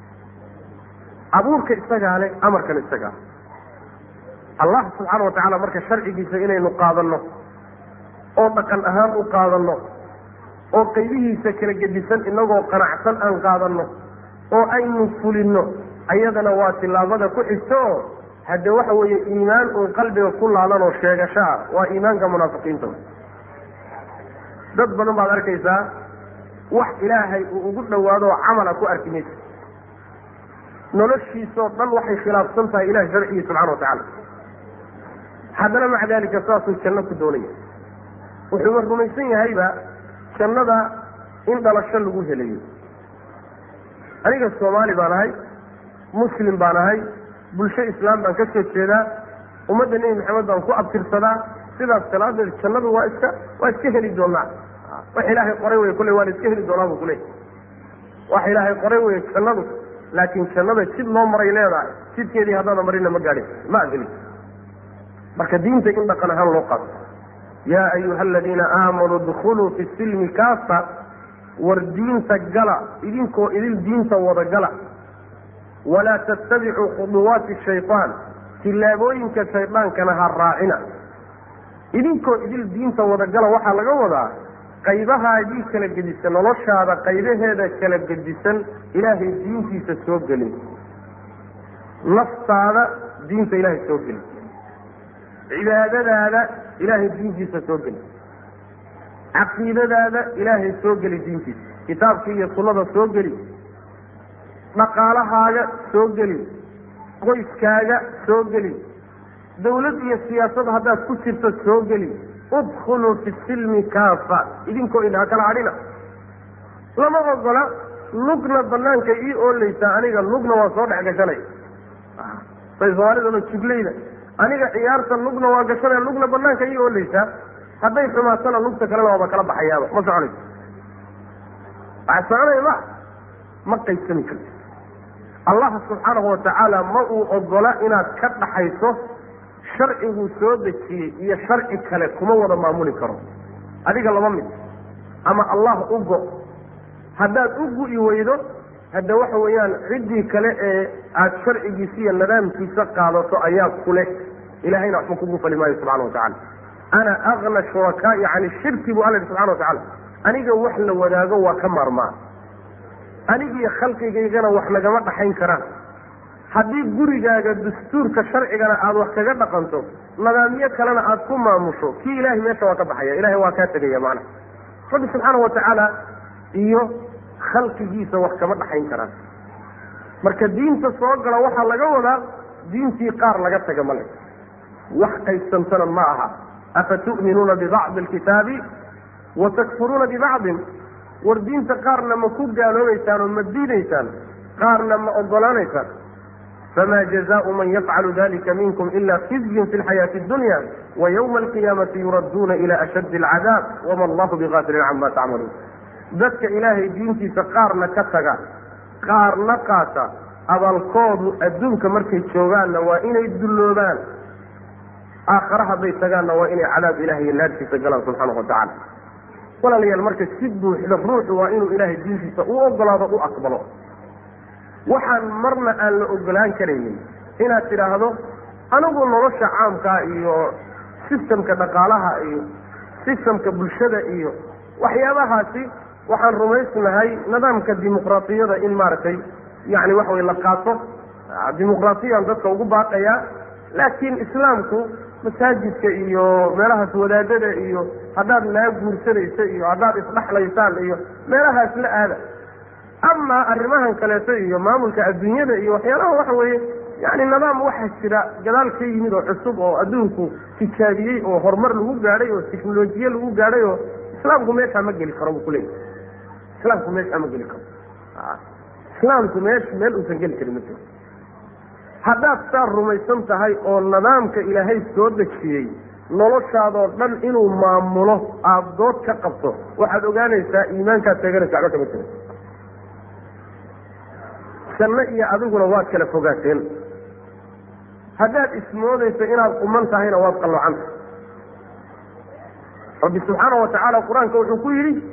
abuurka isagaa le amarkana isagaa allah subxaana wa tacaala marka sharcigiisa inaynu qaadanno oo dhaqan ahaan u qaadanno oo qaybihiisa kala gedisan inagoo qanacsan aan qaadanno oo aynu fulinno ayadana waa tilaabada ku xigto oo hadde waxa weeye iimaan uun qalbiga ku laalan oo sheegashaa waa iimaanka munaafiqiinta dad badan baad arkaysaa wax ilaahay uu ugu dhawaado oo camala ku arki maysa noloshiisoo dhan waxay khilaafsan tahay ilahay sharcigiisa subxana wa tacaala haddana maca dalika saasuu janno ku doonaya wuxuuba rumaysan yahayba jannada in dhalasho lagu helayo aniga soomaali baan ahay muslim baan ahay bulsho islaam baan ka soo jeedaa ummadda nebi maxamed baan ku abtirsadaa sidaas salaadeed jannadu waa iska waa iska heli doonaa wax ilaahay qoray wey kulle waa la iska heli doonaa bu kule wax ilaahay qoray wey jannadu laakiin jannada jid loo maray leedahay jidkeedii haddaana marina ma gaadhin ma adhelin marka diinta in dhaqan ahaan loo qaato yaa ayuha aladiina aamanuu dkhuluu fi silmi kaasa war diinta gala idinkoo idil diinta wada gala walaa tattabicuu khuduwaati shaytaan tillaabooyinka shaydaankana ha raacina idinkoo idil diinta wada gala waxaa laga wadaa qaybahaagii kala gedisan noloshaada qaybaheeda kala gedisan ilaahay diintiisa soo gelin naftaada diinta ilaahay soo gelin cibaadadaada ilaahay diintiisa soo geli caqiidadaada ilaahay soo geli diintiisa kitaabkii iyo sunnada soo geli dhaqaalahaaga soo geli qoyskaaga soo geli dawlad iyo siyaasad haddaad ku jirto soo geli udkhuluu fi silmi kaafa idinkoo idhaa kala hadhina lama ogola lugna banaanka ii oolaysaa aniga lugna waa soo dhex gashanay say soomaalidaba jugleyda aniga ciyaarta lugna waa gashanaya lugna banaanka ii oolaysaa hadday xumaatana lugta kalena waaba kala baxayaaba ma soconayso waxaa soconaya ma ma qaybsami karti allah subxaanahu watacaala ma uu ogola inaad ka dhaxayso sharciguu soo dejiyey iyo sharci kale kuma wada maamuli karo adiga laba mid ama allah u go haddaad u gu'i weydo hadda waxa weeyaan ciddii kale ee aada sharcigiisa iyo nidaamkiisa qaadato ayaa kuleh ilahayna waxba kugu fali maayo subxana watacala ana agna shurakaai can shirki buu alla yihi subxana watacala aniga wax la wadaago waa ka maarmaa anigiyo khalqigaygana wax nagama dhaxayn karaan haddii gurigaaga dastuurka sharcigana aada wax kaga dhaqanto nidaamyo kalena aada ku maamusho kii ilahay meesha waa ka baxaya ilahay waa kaa tegaya macna rabbi subxaana watacaala iyo khalqigiisa wax kama dhaxayn karaan marka diinta soo gala waxaa laga wadaa diintii qaar laga taga male wax qaybsantana ma aha afa tu'minuuna bibacdi alkitaabi wa takfuruuna bibacdin war diinta qaarna ma ku gaaloobaysaan oo ma diidaysaan qaarna ma ogolaanaysaan fama jazaau man yafcalu dalika minkum ila khizyun fi lxayaati اdunya wa ywma alqiyaamati yuradduuna ila ashaddi alcadaab wama allahu bigafilin cama tacmaluun dadka ilaahay diintiisa qaarna ka taga qaarna qaata abaalkoodu adduunka markay joogaanna waa inay dulloobaan aakhare hadday tagaanna waa inay cadaab ilahay iyo naartiisa galaan subxaanahu watacala walaalayaal marka si buuxda ruuxu waa inuu ilaahay diintiisa u ogolaado u aqbalo waxaan marna aan la ogolaan karaynin inaad tidhaahdo anigu nolosha caamkaa iyo sistamka dhaqaalaha iyo sistamka bulshada iyo waxyaabahaasi waxaan rumaysnahay nidaamka dimuqraatiyada in maaragtay yani waxa way la qaato dimuqraatiyaan dadka ugu baaqayaa laakiin islaamku masaajidka iyo meelahaas wadaadada iyo haddaad naa guursanayso iyo haddaad isdhaxlaysaan iyo meelahaas la aada amaa arrimahan kaleeto iyo maamulka adduunyada iyo waxyaalaha waxa weeye yani nidaam waxaa jira gadaal ka yimid oo cusub oo adduunku tijaabiyey oo horumar lagu gaadhay oo technolojiye lagu gaadhay oo islaamku meeshaa ma geli karo buu kuleeyahy islaamku meeshaa ma geli karo islaamku meesh meel uusan geli karin ma jiro haddaad saa rumaysan tahay oo nidaamka ilaahay soo dejiyey noloshaadoo dhan inuu maamulo aada dood ka qabto waxaad ogaanaysaa iimaankaad teeganaysa waxba kama jiro janno iyo adiguna waad kala fogaateen haddaad ismoodayso inaad quman tahayna waad qalloocanta rabbi subxaana wa tacaala qur-aanka wuxuu ku yidhi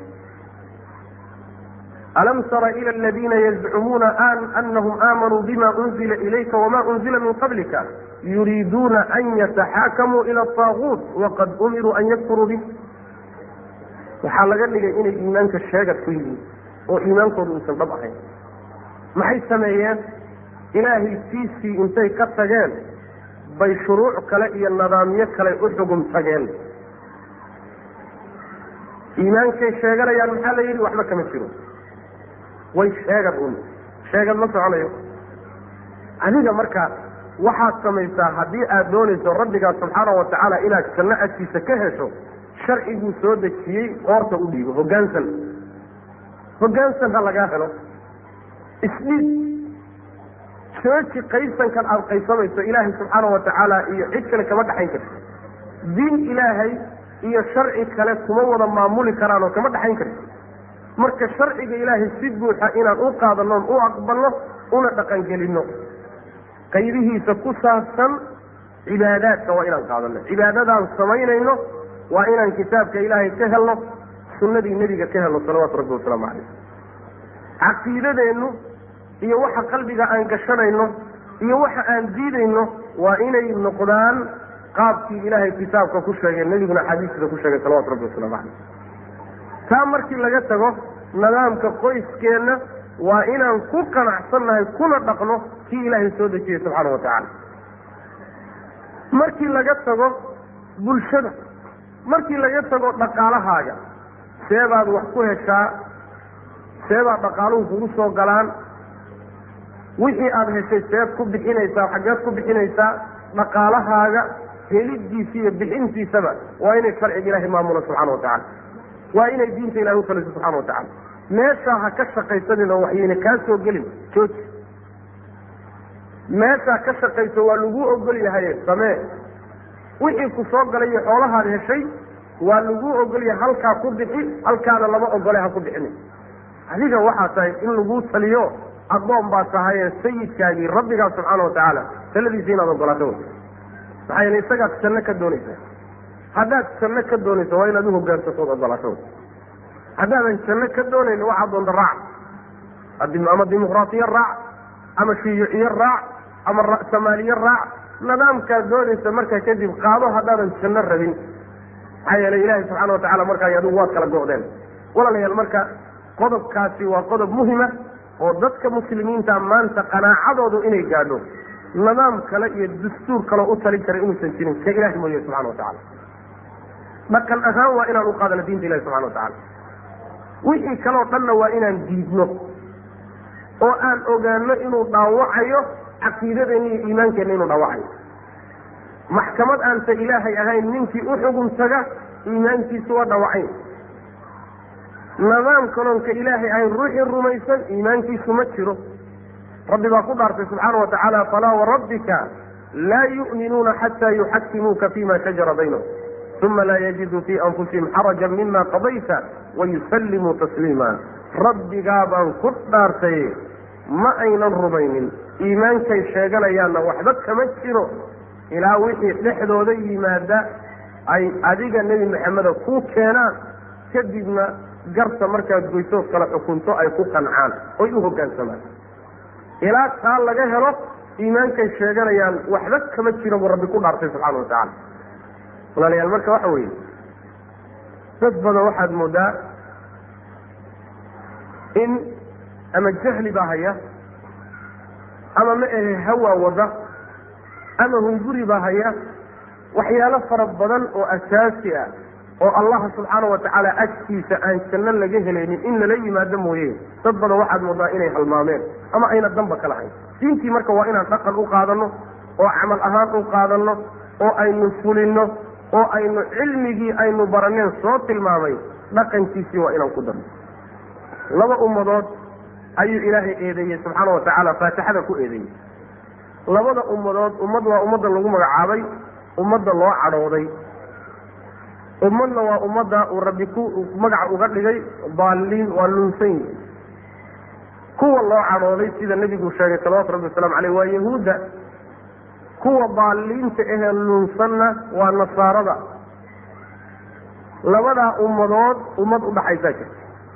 alam tara ila aladiina yazcumuuna anahum aamanuu bima unzila ilayka wama unzila min qablika yuriiduuna an yataxaakamuu ila ataaguut waqad umiruu an yakfuruu bih waxaa laga dhigay inay iimaanka sheegad ku yihiin oo iimaankooda uusan dhab ahayn maxay sameeyeen ilaahay tiisii intay ka tageen bay shuruuc kale iyo nidaamyo kale u xugum tageen iimaankay sheeganayaan maxaa la yidhi waxba kama jiro way sheegad un sheegad ma soconayo adiga marka waxaad samaysaa haddii aad doonayso rabbigaa subxaana wa tacaala inaad janno agtiisa ka hesho sharciguu soo dejiyey qoorta u dhiibo hoggaansan hoggaansan ha lagaa helo isdhiib jooji qaysankan aada qaysamayso ilaahay subxaana wa tacaala iyo cid kale kama dhaxayn karto diin ilaahay iyo sharci kale kuma wada maamuli karaan oo kama dhaxayn karto marka sharciga ilaahay si buuxa inaan u qaadanoon u aqbalno una dhaqangelinno qaybihiisa ku saabsan cibaadaadka waa inaan qaadano cibaadadaan samaynayno waa inaan kitaabka ilaahay ka helno sunnadii nebiga ka helno salawaatu rabbi wasalaamu calayh caqiidadeennu iyo waxa qalbiga aan gashanayno iyo waxa aan diidayno waa inay noqdaan qaabkii ilaahay kitaabka ku sheegay nebiguna xadiiskiisa ku sheegay salawatu rabbi wasalaamu calayh taa markii laga tago nidaamka qoyskeenna waa inaan ku qanacsannahay kuna dhaqno kii ilaahay soo dejiyey subxaana wa tacaala markii laga tago bulshada markii laga tago dhaqaalahaaga seebaad wax ku heshaa seebaad dhaqaaluhu kugu soo galaan wixii aada heshay seed ku bixinaysaa xaggeed ku bixinaysaa dhaqaalahaaga helidiisa iyo bixintiisaba waa inay sharciga ilaahay maamulo subxana wa tacala waa inay diinta ilahay ufaliso subxana wa tacala meeshaa ha ka shaqaysanin oo waxyayna kaa soo gelin jooji meeshaa ka shaqayso waa lagu ogol yahaye samee wixii ku soo galay iyo xoolahaad heshay waa lagu ogolyahay halkaa ku bixi halkaana lama ogole ha ku bixini adiga waxaa tahay in laguu taliyo addoon baa tahaye sayidkaagii rabbigaa subxaana watacaala taladiisa inaad ogolaato wey maxaa yeele isagaad janno ka doonaysa haddaad janno ka doonayso waa inaad uhogaansato od ogolaato wey haddaadan janno ka doonayn waxaad doonta raac ama dimuqraatiya raac ama shiyuuciye raac ama ra'samaaliye raac nidaamkaad doonaysa markaa kadib qaado haddaadan janno rabin maxaa yeelay ilaahay subxaana watacala markaa adigu waad kala go'deen walaalayaal marka qodobkaasi waa qodob muhima oo dadka muslimiinta maanta qanaacadoodu inay gaadho nidaam kale iyo dastuur kaleo u talin kara inuusan jirin ka ilahi mooye subxana watacala dhaqan ahaan waa inaan u qaadano diinta ilahi subxana watacala wixii kaleo dhanna waa inaan diidno oo aan ogaano inuu dhaawacayo caqiidadeenna iyo iimaankeenna inuu dhaawacayo maxkamad aansa ilaahay ahayn ninkii u xugun taga iimaankiisu waa dhaawacay nidaam kaloonka ilaahay ahayn ruuxii rumaysan iimaankiisu ma jiro rabbi baa ku dhaartay subxaana wa tacaala falaa warabbika laa yu'minuuna xataa yuxakimuuka fima shajara baynahum uma laa yajiduu fii anfusihim xarajan mima qadayta wayusallimuu tasliima rabbigaa baan ku dhaartay ma aynan rumaynin iimaankay sheeganayaanna waxba kama jiro ilaa wixii dhexdooda yimaada ay adiga nebi maxameda ku keenaan kadibna garta markaad goysood kala xukunto ay ku qancaan oy u hoggaansamaan ilaa taa laga helo iimaankay sheeganayaan waxba kama jiro buu rabbi ku dhaartay subxana wa tacaala walaalayaal marka waxa weeye dad badan waxaad moodaa in ama jahli baa haya ama ma ahe hawaa wada ama hunguri baa haya waxyaalo fara badan oo asaasi ah oo allah subxaana wa tacaala agtiisa aan janno laga helaynin in lala yimaado mooye dad badan waxaad moodaa inay halmaameen ama ayna danba ka lahayn diintii marka waa inaan dhaqan u qaadano oo camal ahaan u qaadano oo aynu fulinno oo aynu cilmigii aynu baraneen soo tilmaamay dhaqankiisii waa inaan ku darno laba ummadood ayuu ilaahay eedeeyey subxaana wa tacaala faatixada ku eedeeyey labada ummadood ummad waa ummadda lagu magacaabay ummadda loo cadhooday ummadna waa ummadda uu rabbi ku magaca uga dhigay daaliin waa lunsan yihi kuwa loo cadhooday sida nebigu sheegay salawatu rabbi waslamu caleyh waa yahuudda kuwa daaliinta ahee lunsanna waa nasaarada labadaa ummadood ummad udhaxaysaa jirta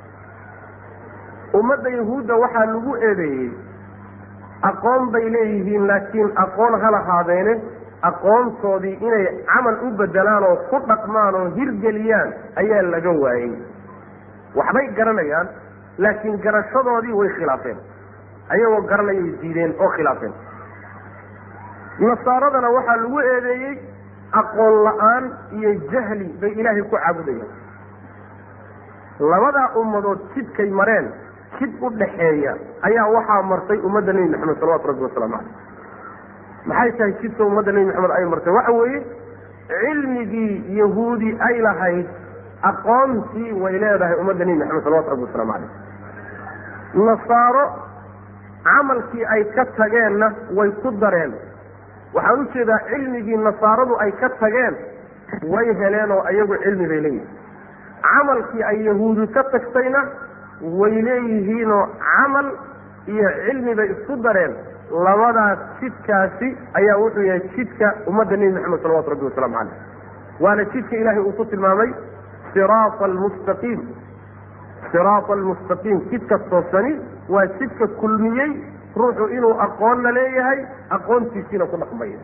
ummadda yahuudda waxaa lagu eedeeyey aqoon bay leeyihiin laakiin aqoon ha lahaadeene aqoontoodii inay camal u bedelaan oo ku dhaqmaan oo hirgeliyaan ayaa laga waayey waxbay garanayaan laakiin garashadoodii way khilaafeen ayagoo garanayay diideen oo khilaafeen nasaaradana waxaa lagu eedeeyey aqoon la-aan iyo jahli bay ilaahay ku caabudayaan labadaa ummadood jidkay mareen jid u dhaxeeya ayaa waxaa martay ummadda nebi maxamed salawatu rabbi wasalaamu caleyh maxay tahay jidka ummadda nebi maxamed ay martay waxa weeye cilmigii yahuudi ay lahayd aqoontii way leedahay ummadda nebi maxamed salawatu rabbi wasalaamu caleyh nasaaro camalkii ay ka tageenna way ku dareen waxaan u jeedaa cilmigii nasaaradu ay ka tageen way heleen oo ayagu cilmi bay leeyihin camalkii ay yahuudi ka tagtayna way leeyihiinoo camal iyo cilmi bay isku dareen labadaas jidkaasi ayaa wuxuu yahay jidka ummadda nebi maxamed salawatu rabbi wasalaamu caleyh waana jidka ilaahay uu ku tilmaamay siraata almustaqiim siraata almustaqiim jidka toosani waa jidka kulmiyey ruuxu inuu aqoonna leeyahay aqoontiisiina ku dhaqmayo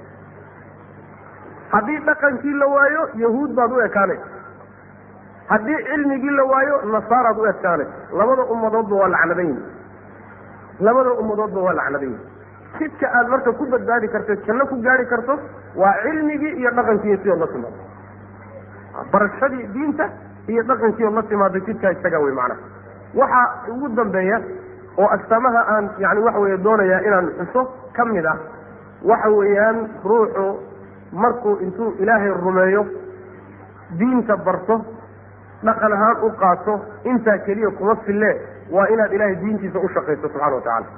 haddii dhaqankii la waayo yahuud baad u ekaanaysa haddii cilmigii la waayo nasaaraad u ekaanaysa labada ummadoodba waa lacnadayn labada ummadoodba waa lacnadayn jidka aad marka ku badbaadi karto janno ku gaari karto waa cilmigii iyo dhaqankii sidood la timaado barashadii diinta iyo dhaqankii ood la timaado jidkaa isagaa wey macnaha waxaa ugu dambeeya oo astaamaha aan yani waxa weeye doonayaa inaan xuso ka mid ah waxa weeyaan ruuxu markuu intuu ilaahay rumeeyo diinta barto dhaqan ahaan u qaato intaa keliya kuma fille waa inaad ilaahay diintiisa u shaqayso subxana wa tacaala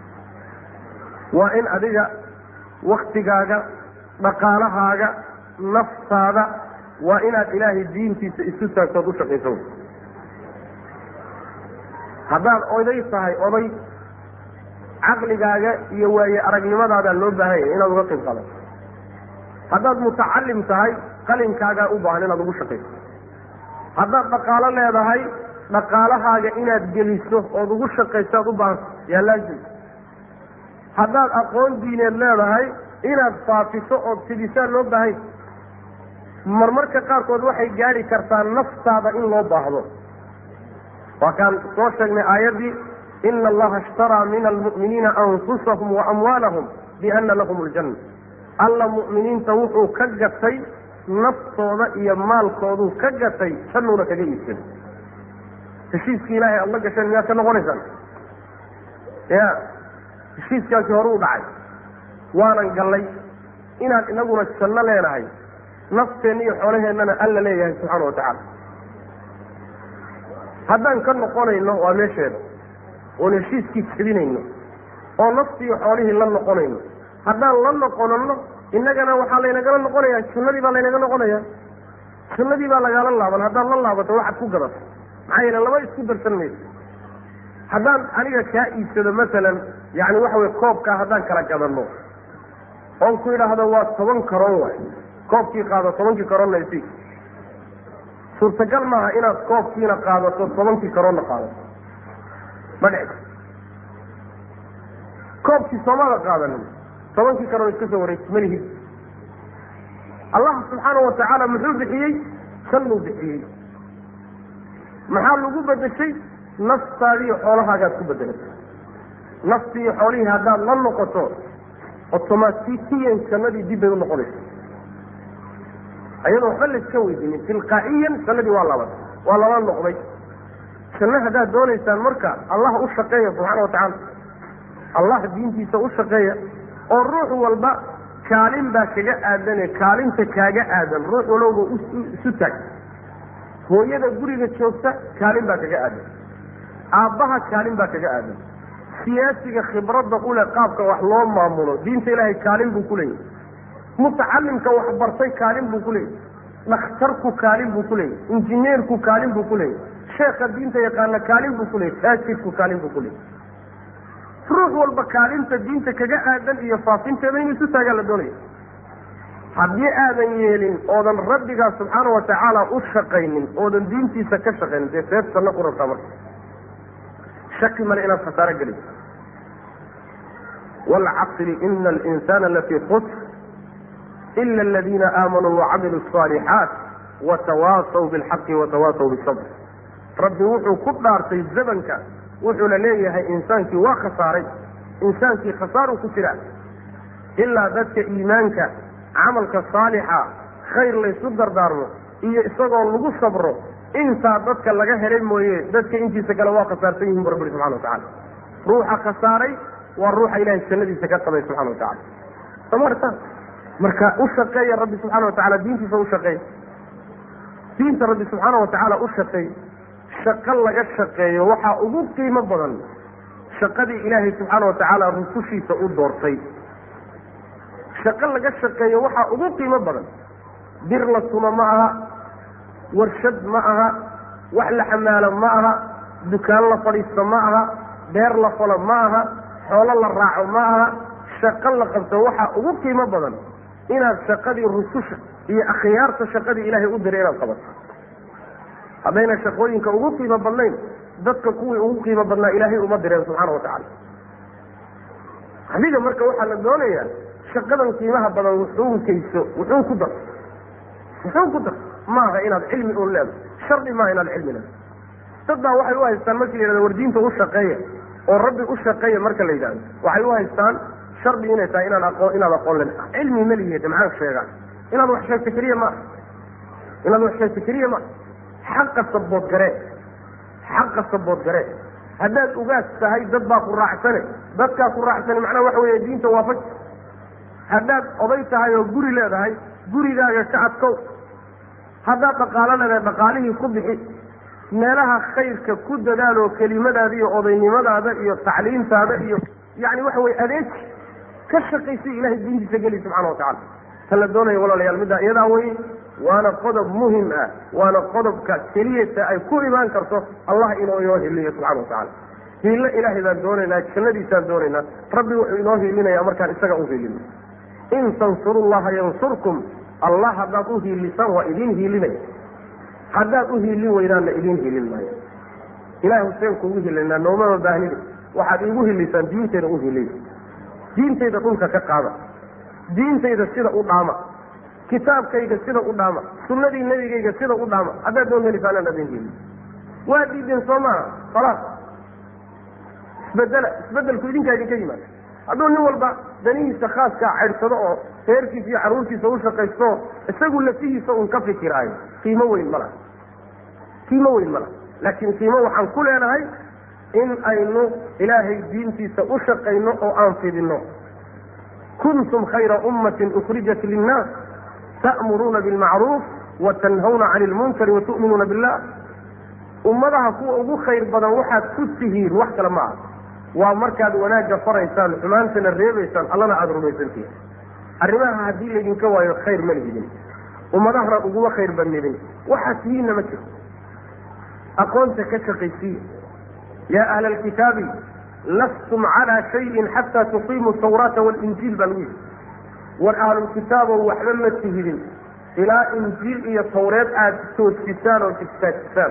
waa in adiga waktigaaga dhaqaalahaaga naftaada waa inaad ilaahay diintiisa isu taagtood u shaqayso haddaad oday tahay oday caqligaaga iyo waaye aragnimadaada loo baahan yahay inaad uga qayb qaadato haddaad mutacalim tahay qalinkaagaa u baahan inaad ugu shaqayso haddaad dhaqaalo leedahay dhaqaalahaaga inaad geliso ood ugu shaqaysaad u baahanta yaa laazim haddaad aqoon diineed leedahay inaad faafiso ood fidisaan loo baahanya marmarka qaarkood waxay gaadhi kartaa naftaada in loo baahdo waa kaan soo sheegnay aayaddii ina allaha ishtaraa min almu'miniina anfusahum wa amwaalahum biana lahum aljanna alla mu'miniinta wuxuu ka gatay naftooda iyo maalkooduu ka gatay jannuuna kaga iibsaday heshiiskii ilaahay aada la gasheen miyaad ka noqonaysaan ya heshiiskaasi hore u dhacay waanan gallay inaan inaguna janno leenahay nafteenna iyo xoolaheennana alla leeyahay subxaana wa tacaala haddaan ka noqonayno waa meesheeda oon heshiiskii jebinayno oo naftii iyo xoolihii la noqonayno haddaan la noqonano innagana waxaa laynagala noqonayaa jannadii baa laynaga noqonaya jannadii baa lagaala laaban haddaad la laabato waxaad ku gadato maxaa yeele laba isku darsan mayso haddaan aniga kaa iibsado masalan yani waxa weye koobkaa haddaan kala gadano oon ku idhaahdo waa toban karoon waay koobkii qaado tobankii karoonna isi suurtagal maaha inaad koobkiina qaadato tobankii karoonna qaadato ma dhici koobkii soomada qaadanin tobankii karoon iska soo wareegto malihid allah subxaana wa tacaala muxuu bixiyey jannuu bixiyey maxaa lagu bedeshay naftaadiiyo xoolahaagaad ku bedelatay naftii iyo xoolihii haddaad la noqoto otomatikiyan jannadii dib bay u noqonaysa ayadoo waxba layska weydiinin tilqaa'iyan jannadii waa laban waa lala noqday janno haddaad doonaysaan marka allah u shaqeeya subxaana wa tacaala allah diintiisa u shaqeeya oo ruux walba kaalin baa kaga aadane kaalinta kaaga aadan ruux walowba isu taag hooyada guriga joogta kaalin baa kaga aadan aabbaha kaalin baa kaga aadan siyaasiga khibradda ule qaabka wax loo maamulo diinta ilaahay kaalin buu ku leeyahy mutacalimka waxbartay kaalin buu ku leeyahy dhakhtarku kaalin buu ku leeyahy injineerku kaalin buu ku leeyahy sheekha diinta yaqaana kaalin buu ku leeyahy faajidku kaalin buu ku leeyahy ruux walba kaalinta diinta kaga aadan iyo faafinteeda in isu taagaa la doonaya haddii aadan yeelin oodan rabbigaa subxaana wa tacaala u shaqaynin oodan diintiisa ka shaqaynin dee seef sanno ku rabtaa marka shaki male inaad khasaaro geliso waalcasri ina alinsana lafii khusr ila aladiina aamanuu wacamiluu asalixaat watawaasaw bilxaqi watawaasaw bisabr rabbi wuxuu ku dhaartay zamanka wuxuuna leeyahay insaankii waa khasaaray insaankii khasaaruu ku jiraa ilaa dadka iimaanka camalka saalixa khayr laysu dardaarmo iyo isagoo lagu sabro intaa dadka laga helay mooye dadka intiisa kale waa khasaarsan yihin bu rabbi subxana wa tacala ruuxa khasaaray waa ruuxa ilahay jannadiisa ka qabay subxana wa tacala somarta marka u shaqeeya rabbi subxaana wa tacala diintiisa u shaqeey diinta rabbi subxaana wa tacaala u shaqeey shaqo laga shaqeeyo waxaa ugu qiimo badan shaqadii ilaahay subxaana wa tacaala rusushiisa u doortay shaqo laga shaqeeyo waxaa ugu qiimo badan bir la tumo ma aha warshad ma aha wax la xamaalo ma aha dukaan la fadhiisto ma aha beer la falo ma aha xoolo la raaco ma aha shaqo la qabto waxaa ugu qiimo badan inaad shaqadii rususha iyo akhyaarta shaqadii ilaahay u diray inaad qabato haddayna shaqooyinka ugu qiimo badnayn dadka kuwii ugu qiimo badnaa ilaahay uma direen subxaana wa tacaala adiga marka waxaa la doonayaa shaqadan qiimaha badan wuxuunkayso wuxuu ku dar wuxuu ku dar maaha inaad cilmi un leedo shardi maaha inaad cilmi leedo dad baa waxay u haystaan markii la yidhahdo war diinta u shaqeeya oo rabbi u shaqeeya marka la yidhahdo waxay u haystaan shardi inay tahay inaan aqoon inaad aqoon len cilmi ma lihi maxaan sheegaa inaad wax sheegto keliya maaha inaad wax sheegto keliya maaha xaqa sabood garee xaqa sabood garee haddaad ugaas tahay dad baa ku raacsane dadkaa ku raacsane macnaha waxa weeye diinta waafaj haddaad oday tahay oo guri leedahay gurigaaga ka adkow haddaad dhaqaalo leedahay dhaqaalihii ku bixi meelaha khayrka ku dadaaloo kelimadaada iyo odaynimadaada iyo tacliimtaada iyo yani waxa weye adeeji ka shaqaysa ilahay diintiisa geli subxana wa tacala ta la doonaya walaalayaal middaa iyadaa wey waana qodob muhim ah waana qodobka keliyata ay ku imaan karto allah inuu inoo hiliyo subxana watacala hiilo ilaahay baan doonaynaa jannadiisaan doonaynaa rabbi wuxuu inoo hiilinaya markaan isaga u hiilino in tansurullaha yansurkum allah haddaad u hiilisaan waa idiin hiilinaya haddaad u hiilin weydaanna idiin hiilin maayo ilahay huseen kuugu hilinaa noomama baahnida waxaad iigu hilisaan diintayda u hiliya diintayda dhulka ka qaada diintayda sida u dhaama kitaabkayga sida u dhaama sunnadii nebigayga sida u dhaama haddaad doon helisaanaan adin hili waa diideen soo maaha khalaas isbedela isbedelku idinkaa idinka yimaada hadduu nin walba danihiisa khaaskaa ceydhsado oo reerkiisa iyo carruurtiisa u shaqaysto isagu lafihiisa un ka fikiraayo qiimo weyn ma laha qiimo weyn ma laha laakiin qiimo waxaan ku leenahay in aynu ilaahay diintiisa u shaqayno oo aan fidinno kuntum khayra ummatin ukhrijat linnaas ta'muruuna bilmacruuf wa tanhawna cani lmunkari wa tu'minuuna billah ummadaha kuwa ugu khayr badan waxaad ku tihiin wax kale ma aha waa markaad wanaagga faraysaan xumaantana reebaysaan allana aada rumaysantihin arrimaha haddii laydinka waayo khayr ma lihidin ummadahana uguma khayr badnidin waxaad tihiinna ma jiro aqoonta ka shaqaysiiya yaa ahla alkitaabi lastum calaa shayin xataa tuqiimuu tawraata walinjiil baa lagu yidhi war ahlulkitaabow waxba ma tihidin ilaa injiil iyo tawreed aada toosisaan oo istaajisaan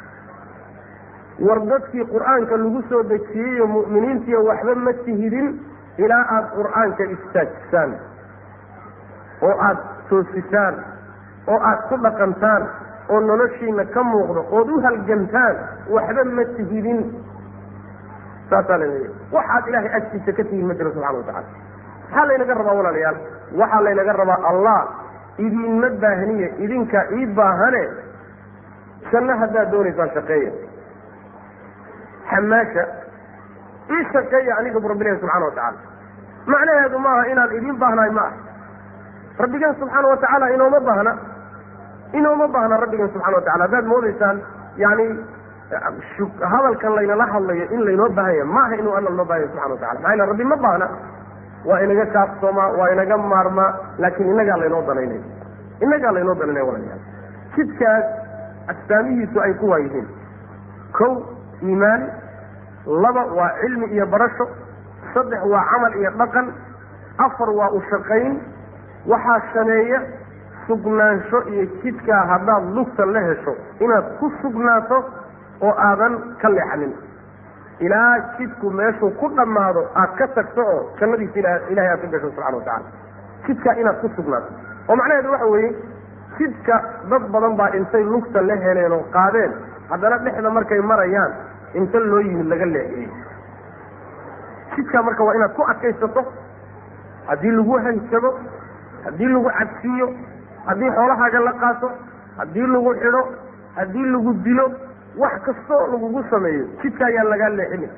war dadkii qur-aanka lagu soo dejiyeyo mu'miniintiiyo waxba ma tihidin ilaa aada qur-aanka istaajisaan oo aada toosisaan oo aada ku dhaqantaan oo noloshiina ka muuqdo ood u halgantaan waxba ma tihidin saasaa laleeya waxaad ilaahay agtiisa ka tihiin ma jiro subxana watacala maxaa laynaga rabaa walaalayaal waxaa laynaga rabaa allah idinma baahniye idinka ii baahane janno haddaad doonaysaan shaqeeya xamaasha ii shaqeeya aniga bu rabbilahi subxana watacala macnaheedu maaha inaan idin baahnahay ma ah rabbigan subxaana watacaala inooma baahna inooma baahna rabbigan subxana watacala haddaad moodaysaan yani hadalkan laynala hadlayo in laynoo baahanya maaha inuu alla noo baahanya subxana watacala maxaa yale rabbi ma baahna waa inaga kaaftoomaa waa inaga maarmaa laakiin inagaa laynoo danaynaya inagaa laynoo danaynaya walayaal jidkaas astaamihiisu ay kuwaa yihiin kow iimaan laba waa cilmi iyo barasho saddex waa camal iyo dhaqan afar waa u shaqayn waxaa sameeya sugnaansho iyo jidkaa haddaad lugta la hesho inaad ku sugnaato oo aadan ka leexanin ilaa jidku meeshuu ku dhammaado aad ka tagto oo jannadiisa ilahay aad ka gasho subxana watacala jidkaa inaad ku sugnaato oo macnaheedu waxa weeye jidka dad badan baa intay lugta la heleen oo qaadeen haddana dhexda markay marayaan inta loo yimid laga leexiyey jidkaa marka waa inaad ku adkaysato haddii lagu hanjabo haddii lagu cadsiiyo haddii xoolahaaga la qaato haddii lagu xidho haddii lagu dilo wax kastoo lagugu sameeyo jidka ayaa lagaa leexini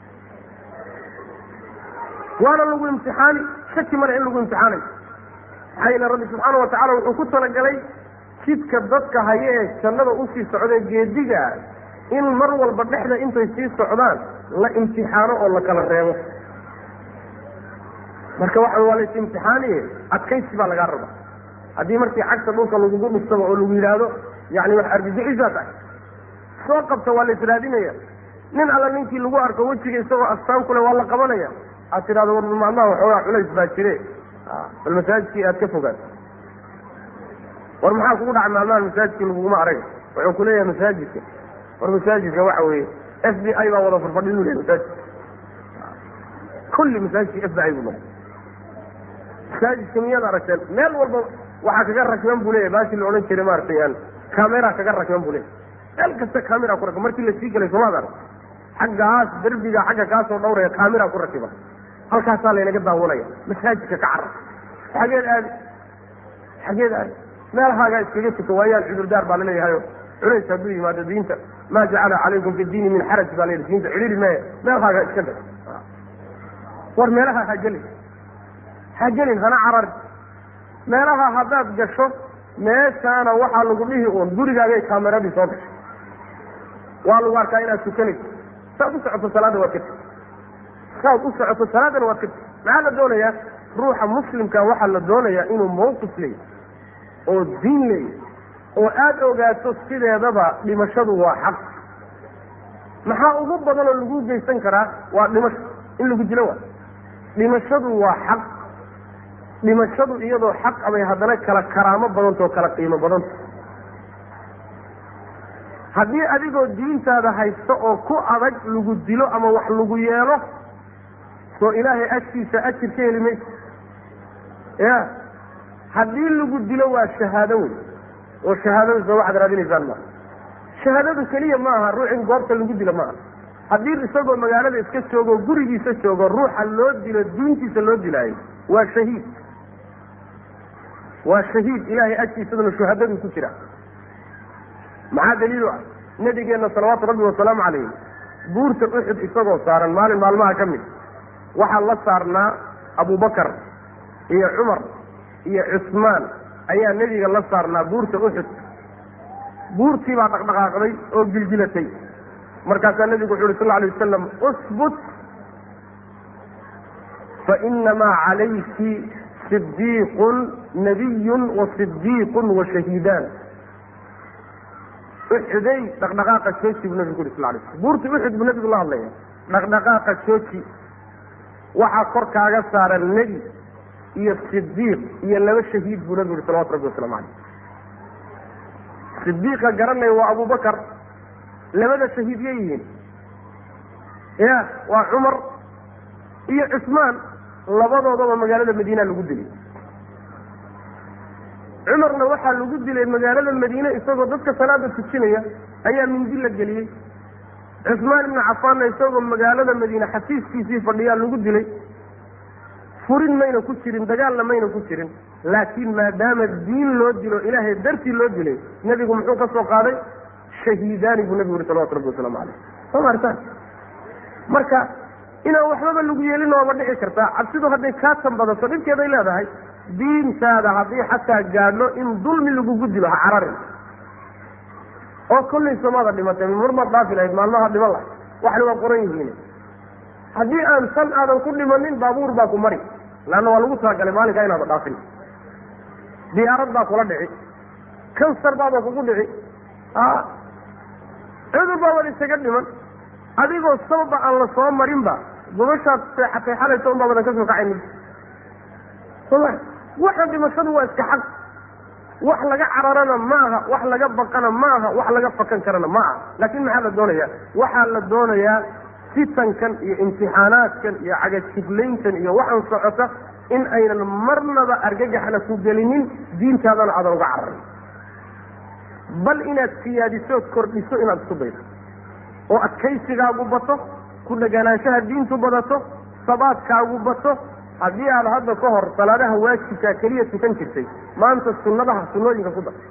waana lagu imtixaani shaki male in lagu imtixaanayo maxaa yeele rabbi subxaana watacala wuxuu ku talagalay jidka dadka haya ee jannada usii socdee geediga in mar walba dhexda intay sii socdaan la imtixaano oo la kala reebo marka waxa waa lays imtixaaniye adkaysi baa lagaa raba haddii markii cagta dhulka lagugu dhustaba oo lagu yidhaahdo yani wax argagixisa tahay soo qabta waa la israadinaya nin alla ninkii lagu arko wejiga isagoo astaan kule waa la qabanaya aad tidhahdo war maalmaha waxoogaa culays baa jire bal masaajidkii aad ka fogaat war maxaa kugu dhacay maalmaha masaajidkii laguguma arag wuxuu kuleeyahay masaajidka war masaajidka waxa weeye f b i baa wada farfadhin u lehay masaajidka kulli masaajidka f b i buu noqday masaajidka miyaad aragteen meel walba waxaa kaga rakman buu leeyahy baashii la odhan jiray maaragtay aan camera kaga rakman buu leeyahy meel kasta camera ku rakib markii lasii gelay soomaad arag xaggaas derbiga xagga kaasoo dhawraya camera ku rakiba halkaasaa laynaga daawanaya masaajidka ka carab xageed aadi xageed aadi meelahaagaa iskaga tuka waayaan cudurdaar baa laleeyahayo culays hadduu yimaado diinta maa jacala calaykum fi diini min xaraj baa layidhi diinta cidhiri maya meelahaagaa iska gal war meelaha ha gelin ha gelin hana carari meelaha haddaad gasho meeshaana waxaa lagu dhihi uun gurigaagay kaameradii soo gashay waa lagu arkaa inaad tukanayso saad u socoto salaadda waad ka tegi saad u socoto salaadana waad ka tegi maxaa la doonayaa ruuxa muslimka waxaa la doonayaa inuu mawqif leeyahy oo diin ley oo aada ogaato sideedaba dhimashadu waa xaq maxaa ugu badan oo lagu geysan karaa waa dhimasho in lagu dilo waa dhimashadu waa xaq dhimashadu iyadoo xaq abay haddana kala karaamo badanta oo kala qiimo badanta haddii adigoo diintaada haysta oo ku adag lagu dilo ama wax lagu yeelo soo ilaahay agtiisa ajir ka heli maysa ya haddii lagu dilo waa shahaado wey oo shahaadada soo waxaad raadinaysaan maa shahaadadu keliya ma aha ruux in goobta lagu dilo ma aha haddii isagoo magaalada iska joogo gurigiisa joogo ruuxa loo dilo diintiisa loo dilaayo waa shahiid waa shahiid ilahay agtiisaduna shuhadaduu ku jira maxaa daliilu ah nabigeenna salawaatu rabbi wasalaamu calayh buurta uxud isagoo saaran maalin maalmaha ka mid waxaa la saarnaa abubakar iyo cumar iyo cusmaan ayaa nebiga la saarnaa buurta uxud buurtii baa dhaqdhaqaaqday oo gilgilatay markaasaa nebigu wuxu uhi sal alay wasalam usbut fainamaa calayki sidiiqun nabiyun wa sidiiqun wa shahiidaan uxuday dhaqdhaqaaqa jooji buu nabigu ku yuri sal lay slam buurta uxud buu nabigu la hadlaya dhaqdhaqaaqa jooji waxaa kor kaaga saaran nebi iyo sidiiq iyo laba shahiid buu nabigu yuri salawatu rabbi waslamu caleyh sidiiqa garanaya waa abubakar labada shahiid ya yihiin ya waa cumar iyo cusmaan labadoodaba magaalada madiina lagu dilay cumarna waxaa lagu dilay magaalada madiine isagoo dadka salaada tujinaya ayaa mindi la geliyey cusmaan ibnu cafaanna isagoo magaalada madiine xafiiskiisii fadhiyaa lagu dilay furin mayna ku jirin dagaalna mayna ku jirin laakiin maadaama diin loo dilo ilaahay dartii loo dilay nebigu muxuu ka soo qaaday shahiidaani buu nebigu yuri salawatu rabbi wasalaamu caleyh soo maartaan marka inaan waxbaba lagu yeelin waaba dhici kartaa cabsidu hadday kaa tanbadato dhibkeeday leedahay diintaada haddii xataa gaadho in dulmi lagugu dilo ha cararin oo kollay somaada dhimatay marmaad dhaafi lahayd maalmaha dhiman lahay waxna waa qoran yihiin haddii aan san aadan ku dhimanin baabuur baa ku mari laanna waa lagu talagalay maalinkaa inaada dhaafin diyaarad baa kula dhici kansar baaba kugu dhici a cudur baabaad isaga dhiman adigoo sababa aan la soo marinba gobashaad seexatay xalaysa un baabadan ka soo kacaynin soma waxan dhimashadu waa iska xaq wax laga cararana maaha wax laga baqana maaha wax laga fakan karana ma aha laakin maxaa la doonaya waxaa la doonayaa fitankan iyo imtixaanaadkan iyo cagajiflayntan iyo waxaan socota in aynan marnaba argagaxna ku gelinin diintaadana aadan uga cararin bal inaad siyaadisood kordhiso inaad isku daydo oo adkaysigaagu bato ku dheganaanshaha diintu badato sabaadkaagu bato haddii aad hadda ka hor salaadaha waajibkaa keliya tukan jirtay maanta sunnadaha sunnooyinka ku dar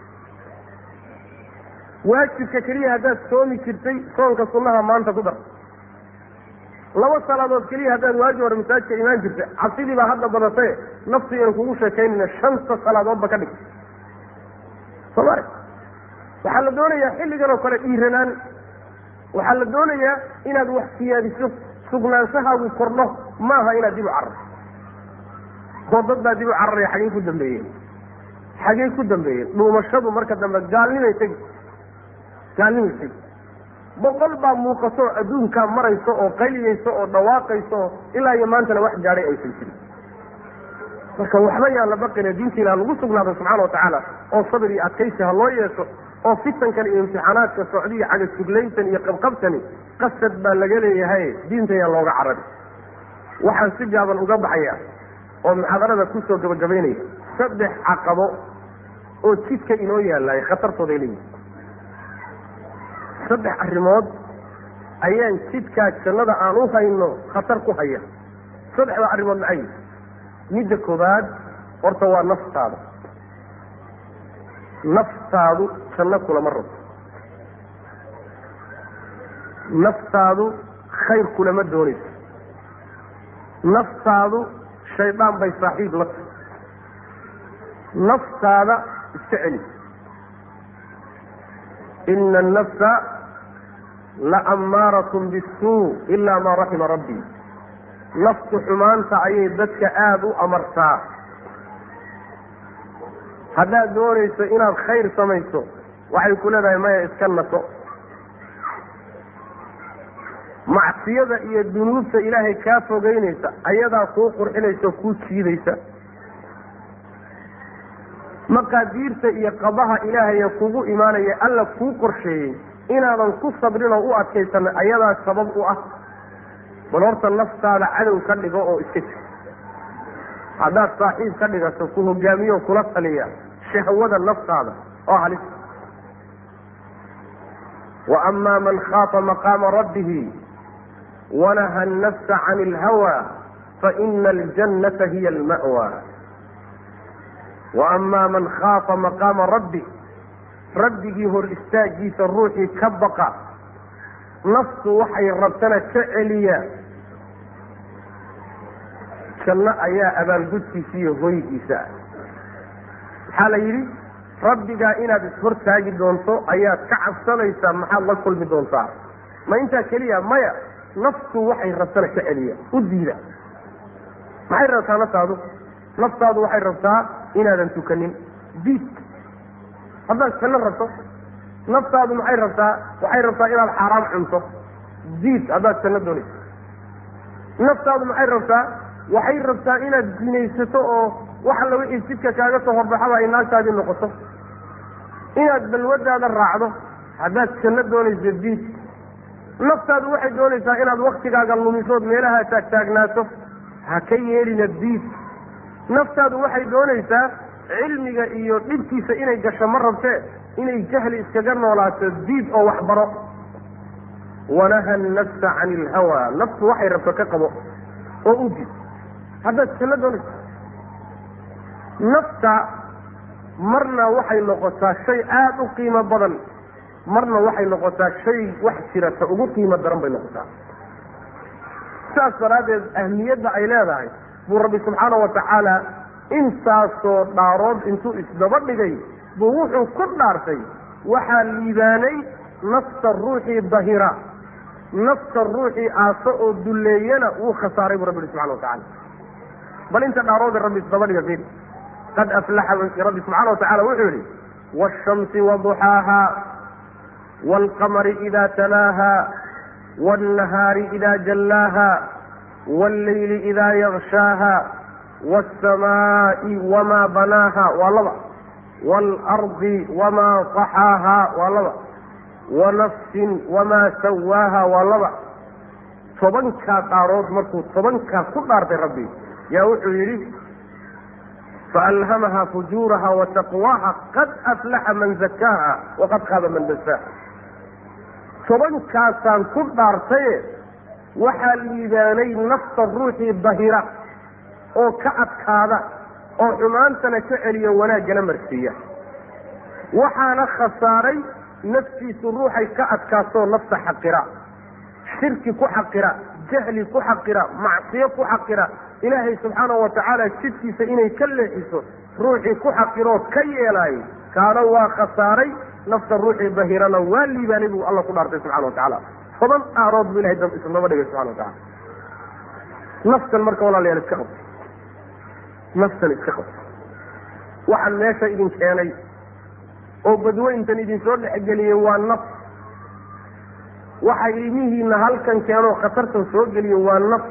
waajibka keliya haddaad soomi jirtay soonka sunnaha maanta ku dar laba salaadood keliya haddaad waajib hore masaajidka imaan jirtay cabsidii baa hadda badatae naftu iyanu kugu sheekaynayna shanta salaadoodba ka dhig soo mare waxaa la doonayaa xilligan oo kale dhiiranaan waxaa la doonayaa inaad wax siyaadiso sugnaanshahaagu kordho maaha inaad dib u cararto oo dad baa dib u cararaya xagey ku dambeeyeen xagey ku dambeeyeen dhuumashadu marka dambe gaalnimay tegi gaalnimay tegi boqol baa muuqato oo adduunkaa marayso oo qayliyayso oo dhawaaqayso oo ilaa iyo maantana wax gaadhay aysan jirin marka waxba yaan la baqina diinta ilah lagu sugnaado subxana watacaala oo sabir iyo adkaysi ha loo yeesho oo fitankan iyo imtixaanaadka socdiya cagasuglayntan iyo qabqabtani qasad baa laga leeyahay diinta yaan looga carari waxaan si gaaban uga baxaya oo muxaadarada kusoo gabagabaynaya saddex caqabo oo jidka inoo yaallay khatartooday leeyihin saddex arrimood ayaan jidkaa jannada aan u hayno khatar ku haya saddexda arrimood maxay midda koobaad horta waa naftaada naftaadu janno kulama rabto naftaadu khayr kulama doonayso naftaadu shaydaan bay saaxiib la tahay naftaada iska celi ina annafsa la ammaaratun bisuu ilaa maa raxima rabbii naftu xumaanta ayay dadka aada u amartaa haddaad doonayso inaad khayr samayso waxay ku leedahay maya iska naso macsiyada iyo dunuubta ilaahay kaa fogeynaysa ayadaa kuu qurxinaysa oo kuu jiidaysa maqaadiirta iyo qabaha ilaahaya kugu imaanaya alla kuu qorsheeyey inaadan ku sabrin oo u adkaysana ayadaa sabab u ah bal horta naftaada cadow ka dhigo oo iska jir haddaad saaxiib ka dhigato ku hogaamiyo kula taliya shahwada naftaada oo halis wa amaa man khaafa maqaama rabbihi wanaha annafsa cani ilhawa faina aljannata hiya alma'wa wa amaa man khaafa maqaama rabbi rabbigii hor istaagiisa ruuxii ka baqa naftu waxay rabtana ka celiya janno ayaa abaalgudkiisa iyo hoygiisa ah maxaa la yidhi rabbigaa inaad ishortaagi doonto ayaad ka cabsanaysaa maxaad la kulmi doontaa ma intaa keliya maya naftu waxay rabtana ka celiya u diida maxay rabtaa naftaadu naftaadu waxay rabtaa inaadan tukanin diid haddaad janno rabto naftaadu maxay rabtaa waxay rabtaa inaad xaaraam cunto diid haddaad janno doonayso naftaadu maxay rabtaa waxay rabtaa inaad zinaysato oo wax alla wixii jidka kaaga soo horbaxaba ay naagtaadii noqoto inaad balwadaada raacdo haddaad janno doonayso diid naftaadu waxay doonaysaa inaad waktigaaga lumisood meelaha taagtaagnaato ha ka yeelina diid naftaadu waxay doonaysaa cilmiga iyo dhibkiisa inay gasho ma rabtee inay jahli iskaga noolaato diid oo waxbaro wanaha annafsa cani ilhawa naftu waxay rabto ka qabo oo u did haddaad janno doonayso nafta marna waxay noqotaa shay aada u qiimo badan marna waxay noqotaa shay wax jirata ugu qiimo daran bay noqotaa saas daraaddeed ahmiyadda ay leedahay buu rabbi subxaana wa tacaala intaasoo dhaarood intuu isdaba dhigay buu wuxuu ku dhaartay waxaa liibaanay nafta ruuxii dahira nafta ruuxii aaso oo dulleeyana wuu khasaaray buu rabbi ihi subxana wa tacala bal inta dhaaroode rabbi isdaba dhiga fiir qad aflaxa rabbi subxaana wa tacala wuxuu yihi waashamsi waduxaaha waalqamari ida talaaha waalnahaari ida jallaaha waallayli ida yakshaaha waalsamaa'i wamaa banaaha waa laba waalardi wamaa taxaaha waa laba wanafsin wamaa sawaaha waa laba tobankaa dhaarood markuu tobankaa ku dhaartay rabbi yaa wuxuu yidhi faalhamaha fujuuraha wataqwaaha qad aflaxa man zakaaha waqad qaaba man dasaaha tobankaasaan ku dhaartaye waxaa liibaanay nafta ruuxii dahira oo ka adkaada oo xumaantana ka celiyo wanaaggana marsiiya waxaana khasaaray naftiisu ruuxay ka adkaatoo nafta xaqira shirki ku xaqira jahli ku xaqira macsiyo ku xaqira ilaahay subxaana wa tacaala jidkiisa inay ka leexiso ruuxii ku xaqiroo ka yeelaayay kaana waa khasaaray nafta ruuxii dahirana waa liibaanay buu alla ku dhaartay subxana wa tacaala toban dhaarood buu ilahay isnaba dhigay subxana wa tacala naftan marka walaalayaal iska qabto naftan iska qabto waxaan meesha idin keenay oo badweyntan idinsoo dhexgeliyey waa naf waxa ilmihiina halkan keenoo khatartan soo geliyo waa naf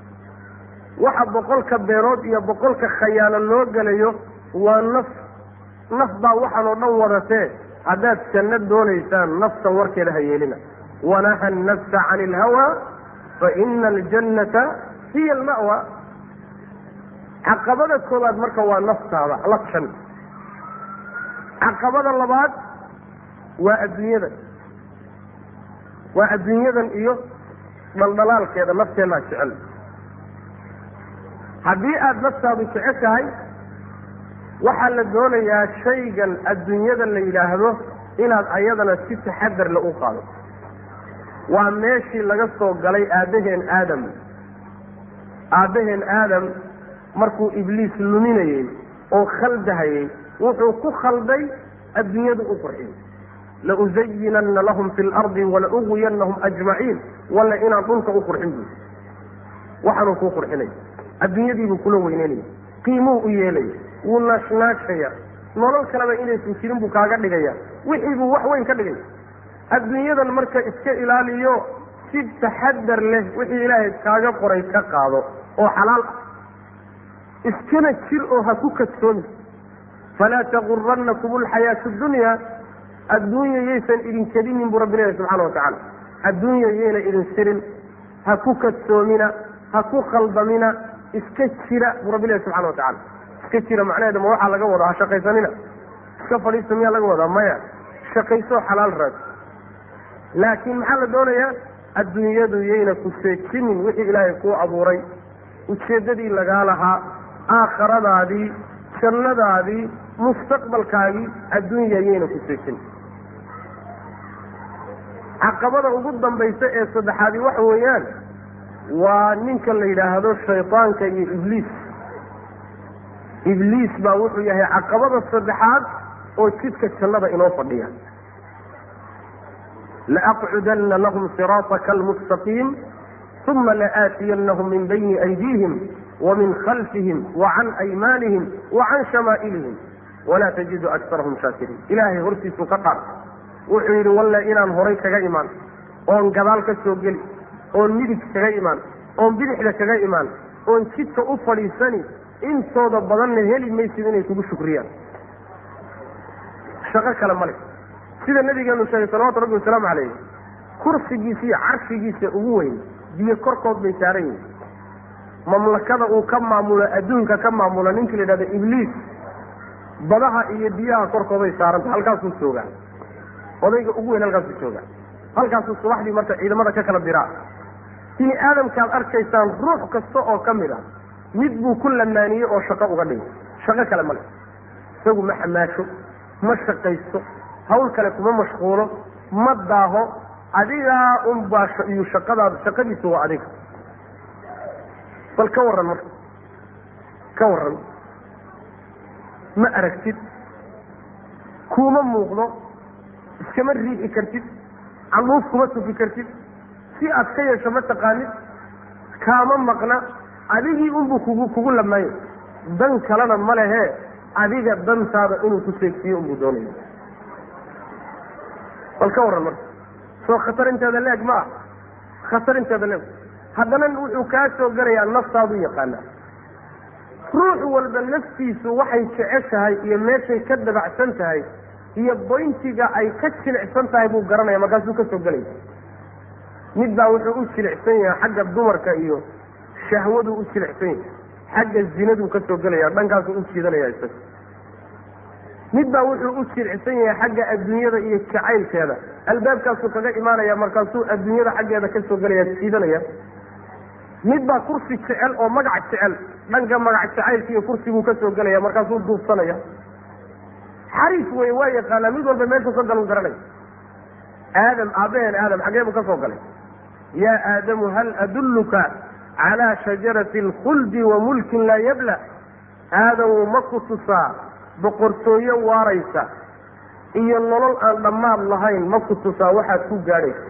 waxa boqolka beerood iyo boqolka khayaano loo gelayo waa naf naf baa waxaan oo dhan wadatee haddaad janno doonaysaan naftan warkeeda ha yeelina wanaha annafsa cani ilhawa fa ina aljannata hiya alma'wa caqabada koobaad marka waa naftaada la jan caqabada labaad waa adduunyadan waa adduunyadan iyo dhaldhalaalkeeda nafteennaa jecel haddii aada naftaadu jeceshahay waxaa la doonayaa shaygan adduunyada la yidhaahdo inaad ayadana si taxadarle u qaado waa meeshii laga soo galay aabbaheen aadam aabbaheen aadam markuu ibliis luminayey oo khaldahayey wuxuu ku khalday adduunyadu u qurxiyey lauzayinanna lahum fi lardi walauwiyanahum ajmaciin walla inaan dhulka u qurxin buy waxaanuu kuu qurxinay adduunyadiibuu kula weyneynaya qiimuu u yeelaya wuu naashnaashaya nolol kaleba inaysan jirin buu kaaga dhigaya wixii buu wax weyn ka dhigaya adduunyadan marka iska ilaaliyo si taxadar leh wixii ilaahay kaaga qoray ka qaado oo xalaal ah iskana jir oo ha ku kadsoomi falaa taguranakum alxayaatu dunya adduunya yaysan idin kedinin buu rabbi leeyahy subxana wa tacaala adduunya yayna idin sirin ha ku kadsoomina ha ku khaldamina iska jira buu rabbi leeyahy subxana wa tacala iska jira macnaheeda ma waxaa laga wadaa ha shaqaysanina iska fadhiista miyaa laga wadaa maya shaqaysoo xalaal raad laakiin maxaa la doonayaa adduunyadu yayna ku seejinin wixii ilaahay kuu abuuray ujeeddadii lagaa lahaa aakhiradaadii jannadaadii mustaqbalkaagii adduunya yayna ku seejinin caqabada ugu dambaysa ee saddexaadi waxa weeyaan waa ninka la yidhaahdo shaydaanka iyo ibliis ibliis baa wuxuu yahay caqabada saddexaad oo jidka jannada inoo fadhiya laaqcudana lahum siraataka almustaqiim uma laaatiyanahum min bayni aydiihim wamin khalfihim wacan aymaanihim wacan shamaa'ilihim walaa tajidu akarahum shaakiriin ilaahay hortiisuu ka dhaar wuxuu yidhi walle inaan horay kaga imaan oon gadaal ka soo geli oon midig kaga imaan oon bidixda kaga imaan oon jidka u fadhiisani intooda badanna heli maysid inay kugu shukriyaan shaqo kale male sida nabigeenu sheegay salawatu rabbi wasalaamu calayh kursigiisa iyo carshigiisa ugu weyn biyo korkood bay saaran yihin mamlakada uu ka maamulo adduunka ka maamulo ninkii la yidhahdo ibliis badaha iyo biyaha korkooday saaranta halkaasuu joogaa odayga ugu weyn halkaasuu joogaa halkaasuu subaxdii marka ciidamada ka kala diraa bini aadamkaad arkaysaan ruux kasta oo ka mid a mid buu ku lamaaniyey oo shaqo uga dhigay shaqo kale male isagu ma xamaasho ma shaqaysto hawl kale kuma mashquulo ma daaho adigaa unbaa iyo shaqadaad shaqadiisu waa adiga bal ka warran marka ka warran ma aragtid kuuma muuqdo iskama riixi kartid canduuf kuma tufi kartid si aad ka yeesho ma taqaanid kaama maqna adigii unbuu kugu kugu lamaayo dan kalena ma lehe adiga dantaada inuu ku seegsiiyo unbuu doonaya bal ka warran marka soo khatar inteeda leeg ma ah khatar inteeda leeg haddana wuxuu kaa soo gelayaa naftaadu yaqaanaa ruux walba naftiisu waxay jeceshahay iyo meeshay ka dabacsan tahay iyo boyntiga ay ka jilicsan tahay buu garanaya markaasuu ka soo gelaya mid baa wuxuu u jilicsan yahay xagga dumarka iyo shahwaduu u jilicsan yahay xagga zinaduu ka soo gelaya dhankaasuu u jiidanaya isaga mid baa wuxuu u jilicsan yahay xagga adduunyada iyo jacaylkeeda albaabkaasuu kaga imaanaya markaasuu adduunyada xaggeeda ka soo gelaya jiidanaya mid baa kursi jecel oo magac jecel dhanka magac jacaylka iyo kursiguu ka soo gelaya markaasuu duubsanaya xariif wey waa yaqaanaa mid walba meesha soo galu garanaya aadam aabaheen aadam xaggee buu ka soo galay yaa aadamu hal adulluka calaa shajarati alkhuldi wa mulkin laa yabla aadamu ma ku tusaa boqortooyo waaraysa iyo nolol aan dhammaad lahayn ma ku tusaa waxaad ku gaadhaysa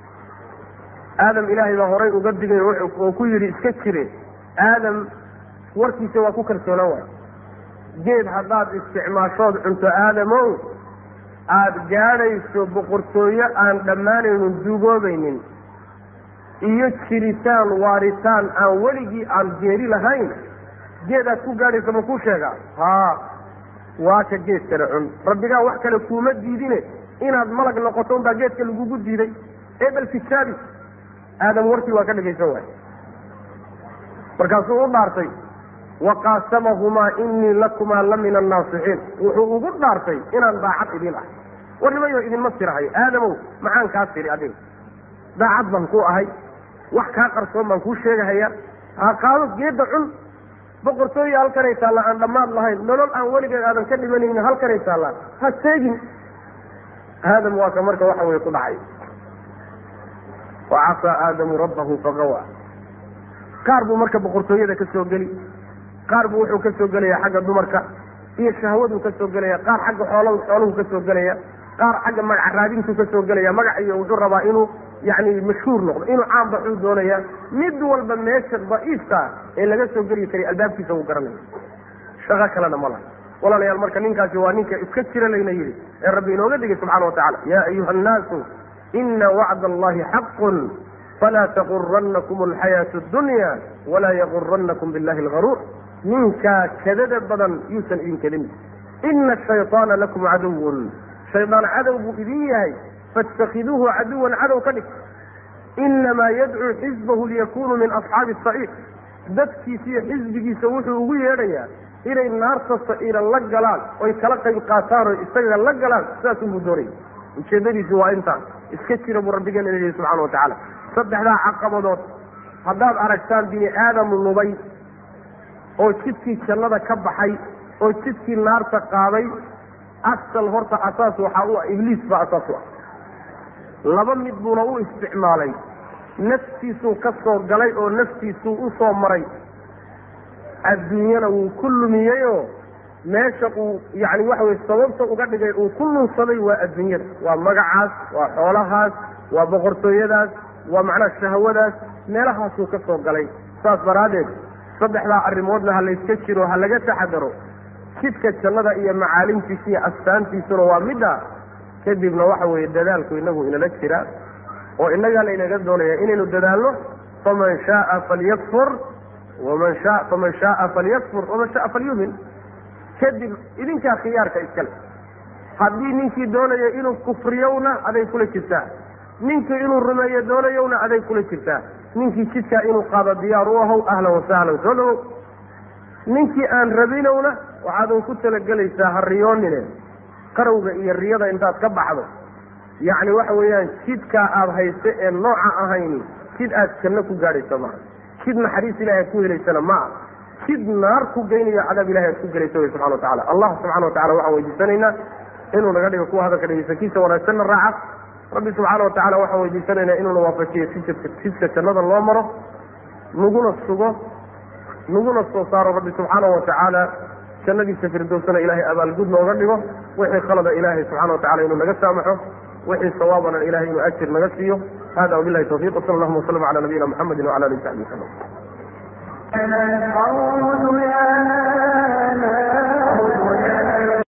aadam ilaahay baa horay uga digay oo ku yidhi iska jire aadam warkiisa waa ku kalsoonaan waay geed haddaad isticmaashood cunto aadamow aada gaadhayso boqortooyo aan dhammaanaynin duugoobaynin iyo jiritaan waaritaan aan weligii aan geeri lahayn geedaad ku gaadhayso ma kuu sheegaa haa waa ka geedkana cun rabbigaa wax kale kuuma diidine inaad malag noqoto unbaa geedka lagugu diiday ee bal tijaabi aadam warkii waa ka dhagaysan waay markaasuu u dhaartay waqaasamahumaa inii lakumaa la min annaasixiin wuxuu ugu dhaartay inaan daacad idin ah warnimayo idinma tirahayo aadamow maxaan kaa tiri adiga daacad baan ku ahay wax kaa qarsoon baan kuu sheegahaya ha qaado geedda cun boqortooya halkanay taallaa aan dhammaad lahayn nolol aan weligeed aadan ka dhimanaynin halkanay taallaa ha seegin aadam waa ka marka waxa weye ku dhacay wa casaa aadamu rabbahu fagawa qaar buu marka boqortooyada ka soo geli qaar buu wuxuu ka soo gelaya xagga dumarka iyo shahwaduu ka soo gelaya qaar xagga xool xooluhu ka soo gelaya qaar xagga magac raadintuu ka soo gelaya magac iyo wuxuu rabaa inuu yani mashhuur noqdo inuu caan baxuu doonaya mid walba meesha daciifka ee laga soo geli karay albaabkiisa wuu garanaya shaqo kalena ma laha walaalayaal marka ninkaasi waa ninka iska jira layna yidhi ee rabbi inooga digay subxana wa tacala yaa ayuha annaasu ina wacda allahi xaqun falaa taguranakum alxayaatu addunya walaa yaguranakum billahi algaruur ninkaa kadada badan yuusan idin kadin ina ashayطaana lakum caduwun shaydaan cadow buu idin yahay faاtakiduuhu caduwan cadow ka dhig inamaa yadcuu xizbahu liyakunuu min asxaabi saciir dadkiisa iyo xisbigiisa wuxuu ugu yeedhayaa inay naarta saciira la galaan oy kala qayb qaataan oo isaga la galaan sidaas unbuu doonaya ujeedadiisi waa intaan iska jira buu rabbigeena leeyahay subxana wa tacaala saddexdaa caqabadood haddaad aragtaan bini aadam lubay oo jidkii jannada ka baxay oo jidkii naarta qaaday asal horta asaas waxaa u ah ibliis baa asaas u ah laba mid buuna u isticmaalay naftiisuu ka soo galay oo naftiisuu u soo maray adduunyana wuu ku lumiyeyoo meesha uu yacni waxa weye sababta uga dhigay uu ku lunsaday waa adduunyada waa magacaas waa xoolahaas waa boqortooyadaas waa macnaha shahwadaas meelahaasuu ka soo galay saas daraaddeed saddexdaa arrimoodna ha layska jiro ha laga taxadaro jidka jannada iyo macaalimtiisa iyo astaantiisuna waa midda kadibna waxa weeye dadaalku inagu inala jira oo innagaa laynaga doonaya inaynu dadaalno faman shaaa falyakfur waman sha faman shaaa falyakfur waman shaaa falyumin kadib idinkaa khiyaarka iskale haddii ninkii doonaya inuu kufriyowna aday kula jirtaa ninkii inuu rumeeyo doonayowna aday kula jirtaa ninkii jidkaa inuu qaado diyaar u ahow ahlan wasahlan soo dhawow ninkii aan rabinowna waxaadan ku talagelaysaa ha riyoonine qarowga iyo riyada intaad ka baxdo yacni waxa weeyaan jidkaa aada hayse ee nooca ahayni jid aad janno ku gaadhayso maaha jid naxariis ilahay aad ku helaysana ma ah jid naar ku geynayo cadaab ilahay aad ku gelayso wey subxana wa tacala allah subxana wa tacala waxaan weydiisanaynaa inuu naga dhigo kuwa hadalka dhegeysankiisa wanaagsanna raaca rabbi subxaana wa tacala waxaan weydiisanaynaa inuuna waafajiyo sijadka jidka jannada loo maro naguna sugo naguna soo saaro rabbi subxaana wa tacaala jannadiisa firdowsana ilaahay abaalgud nooga dhigo wixii khalada ilaahay subxana wa tacala inuu naga saamaxo wixii sawaabana ilahay inuu ajir naga siiyo hada wabilahi tawfiq wsala allahuma waslama cala nabiyina muxamedi wcala alihi saxbi wasalam القول يا